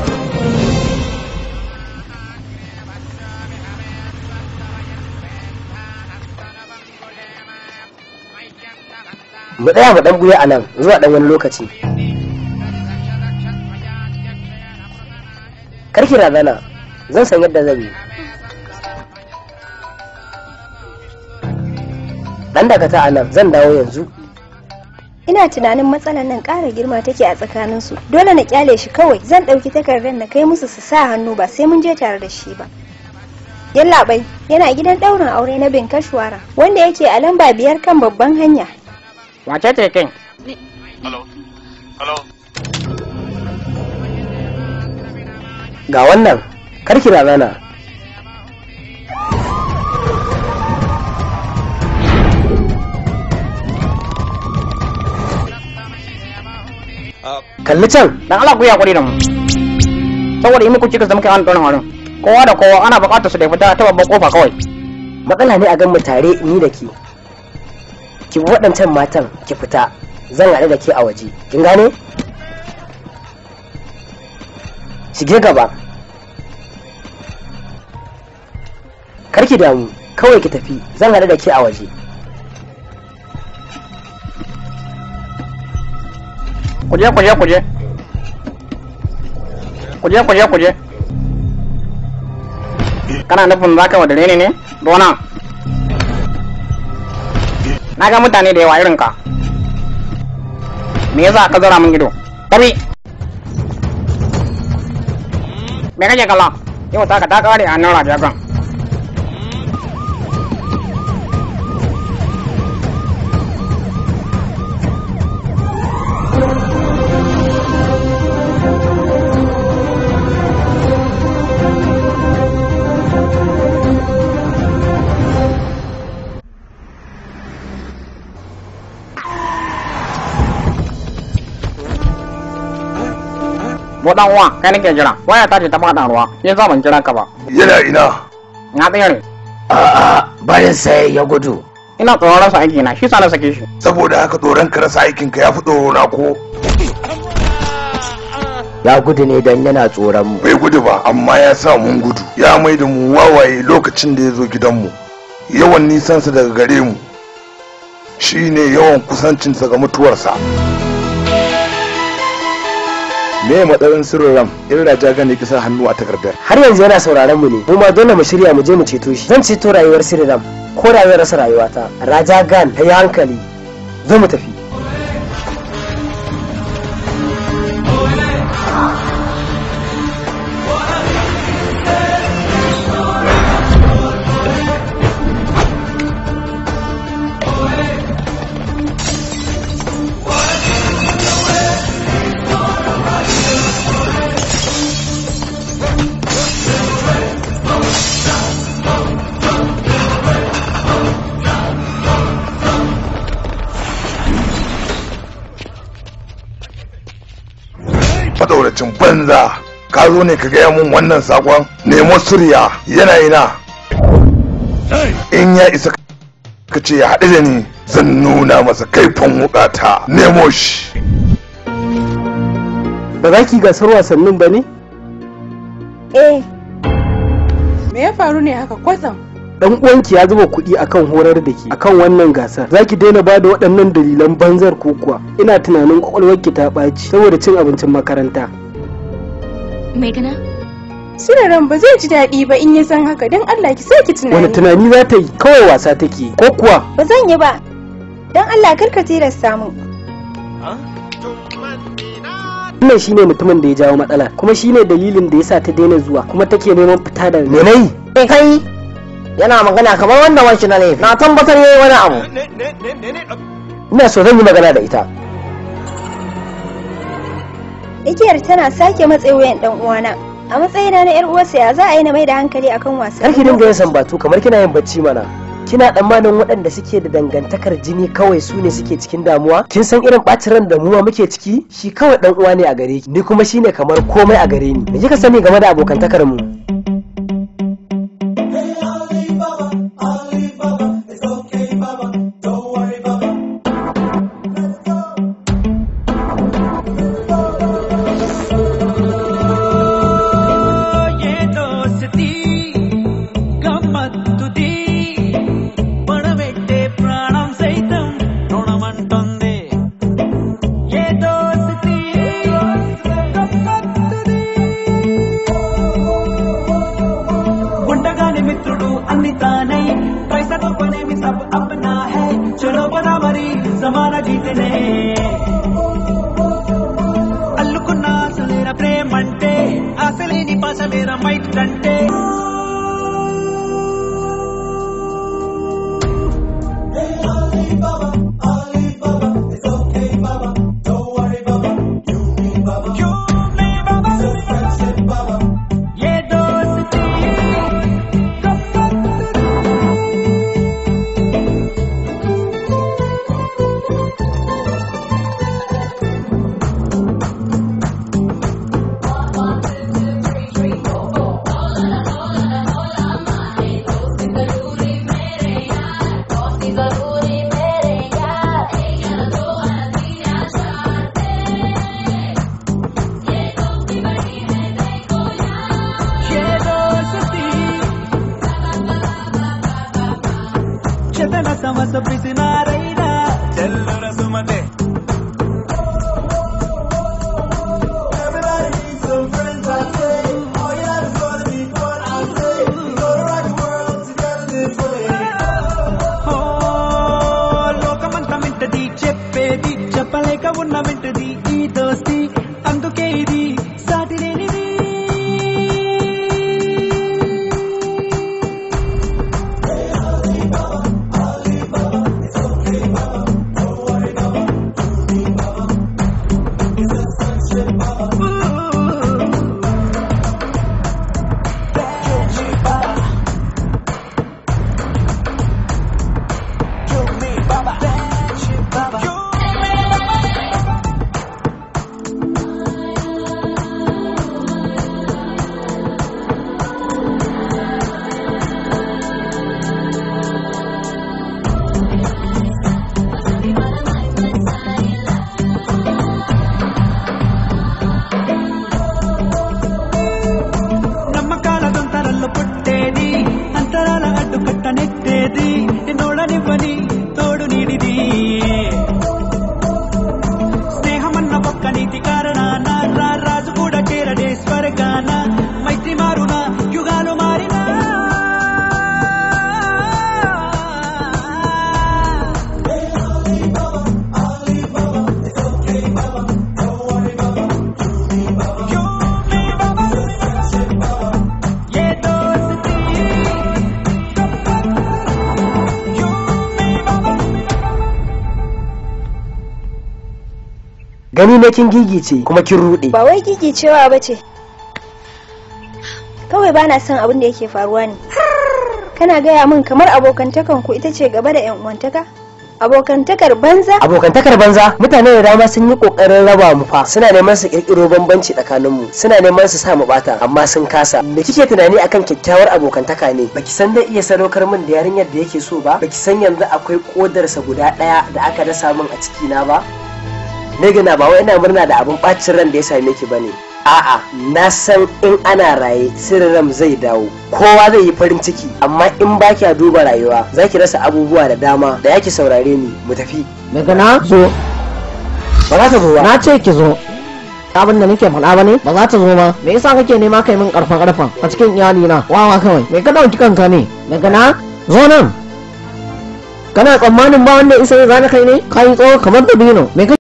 mu tsaya mu dan buya a nan zuwa dan wani lokaci karki razana zan san yadda zan yi dan dakata a nan zan dawo yanzu ina tunanin matsalar nan ƙara girma take a tsakaninsu dole na kyale shi kawai zan ɗauki takardar na kai musu su sa hannu ba sai mun je tare da shi ba yallaɓai yana gidan ɗaurin aure na bin kashwara wanda yake a lamba biyar kan babban hanya wace ce kin ga wannan karki razana kalli can dan Allah ku yi hakuri da mu saboda yi muku cikas da muke an ɗaurin wurin kowa da kowa ana buƙatar su da fita ta babban kofa kawai matsala ne a gan mu tare ni da ke ki bi waɗancan matan ki fita zan haɗu da ke a waje kin gane shige gaba karki damu kawai ki tafi zan haɗu da ke a waje kuje kuje kuje kuje kuje kuje kana nufin za ka wadare ne ne dona na ga mutane da yawa irin ka me yasa ka zara min ido tabi me kake kalla yau ta ka ta kare a nan rajagan Bo dan uwa kai nake jira waya ta ce ta faɗa ruwa ya za ban kira ka ba yana ina na tsere a'a bayan sai ya gudu ina tsoron rasa aiki na shi sa na sake shi saboda haka tsoron ka rasa aikin ka ya fi tsoro na ko ya gudu ne don yana tsoron mu bai gudu ba amma ya sa mun gudu ya mai da mu wawaye lokacin da ya zo gidanmu yawan nisansa daga gare mu shine yawan kusancinsa ga mutuwarsa me matsayin sirrin ram in raja gane kisa hannu a takardar har yanzu yana sauraron mu ne mu ma dole mu shirya mu je mu ceto shi zan ceto rayuwar siriram ko da zai rasa rayuwata raja gan ta yi hankali zo mu tafi matsauracin banza ka zo ne ka gaya mun wannan sakon nemo surya yana ina in ya isa ka ce ya haɗu da ni zan nuna masa kaifin wukata nemo shi ba za ki gasar wasannin ba ne eh me ya faru ne haka kwatsam dan uwanki ya zuba kuɗi akan horar da ke akan wannan gasar za ki daina ba da waɗannan dalilan banzar ko kuwa ina tunanin kwakwalwarki ta ɓaci saboda cin abincin makaranta Megana? Siraran ba zai ji daɗi ba in ya san haka don Allah ki sake tunani. wani tunani za ta yi kawai wasa take yi, ko kuwa Ba zan yi ba. Don Allah kar ka tilasta mu. wannan shine mutumin da ya jawo matsala kuma shine dalilin da yasa ta daina zuwa kuma take neman fita da menai eh kai yana magana kamar wanda wanshi na ne na tabbatar yayi wani abu ina so zan yi magana da ita Igiyar tana sake matse wuyan dan uwana. A matsayina na 'yar uwarsa ya za a yi na mai da hankali akan wasan. kar ki dinga yin sambatu kamar kina yin bacci mana kina tsammanin waɗanda suke da dangantakar jini kawai su ne suke cikin damuwa kin san irin ɓacin ran da muwa muke ciki shi kawai dan uwa ne a gare ki ni kuma shine kamar komai a gare ni me kika sani game da abokantakar mu మాటనే అల్లుకున్న అసలేన ప్రేమంటే అసలేని పసలేన మైట్ కంటే ये दोस्ती ये दोस्ती చెతన సమస పిసినారైనా చెల్లుర సుమతే ఓ, లోకమంతా వింటది చెప్పేది చెప్పలేక ఉన్న వింటది ఈ దోస్తి అందుకే ఇది సాటి లేనిది నమ్మకాల దొంతరల్లో పుట్టేది అంతరాల అడ్డుకట్ట నెట్టేది నిన్నోడనివ్వని తోడు నీడిది స్నేహమన్న పక్క నీతి కారణాన రా రాజు కూడా చేరడే స్వర్గాన మైత్రి మారున యుగాలు మారినా ये दोस्ती gani na kin gigice kuma kin rude ba wai gigi cewa ba ce kawai bana son abin da yake faruwa ne kana gaya min kamar abokantakan ku ita ce gaba da yan uwantaka abokantakar banza abokantakar banza mutane da dama sun yi kokarin raba mu fa suna neman su kirkiro bambanci tsakanin mu suna neman su sa mu bata amma sun kasa me kike tunani akan kyakkyawar abokantaka ne baki san zai iya sadaukar min da yarinyar da yake so ba baki san yanzu akwai kodarsa guda daya da aka dasa min a ciki na ba Megana ba wai ina murna da abin bacin ran da ya same ki bane a'a na san in ana raye sirrin ram zai dawo kowa zai yi farin ciki amma in ba kya duba rayuwa za ki rasa abubuwa da dama da yaki saurare ni mu tafi daga na zo ba za ta zo ba na ce ki zo abin da nake faɗa ba ne ba za ta zo ba me yasa kake nema kai min karfa karfa a cikin iyali na wawa kawai me ka dauki kanka ne daga na zo nan kana tsammanin ba wanda isa ya zana kai ne kai tsawo kamar dabino me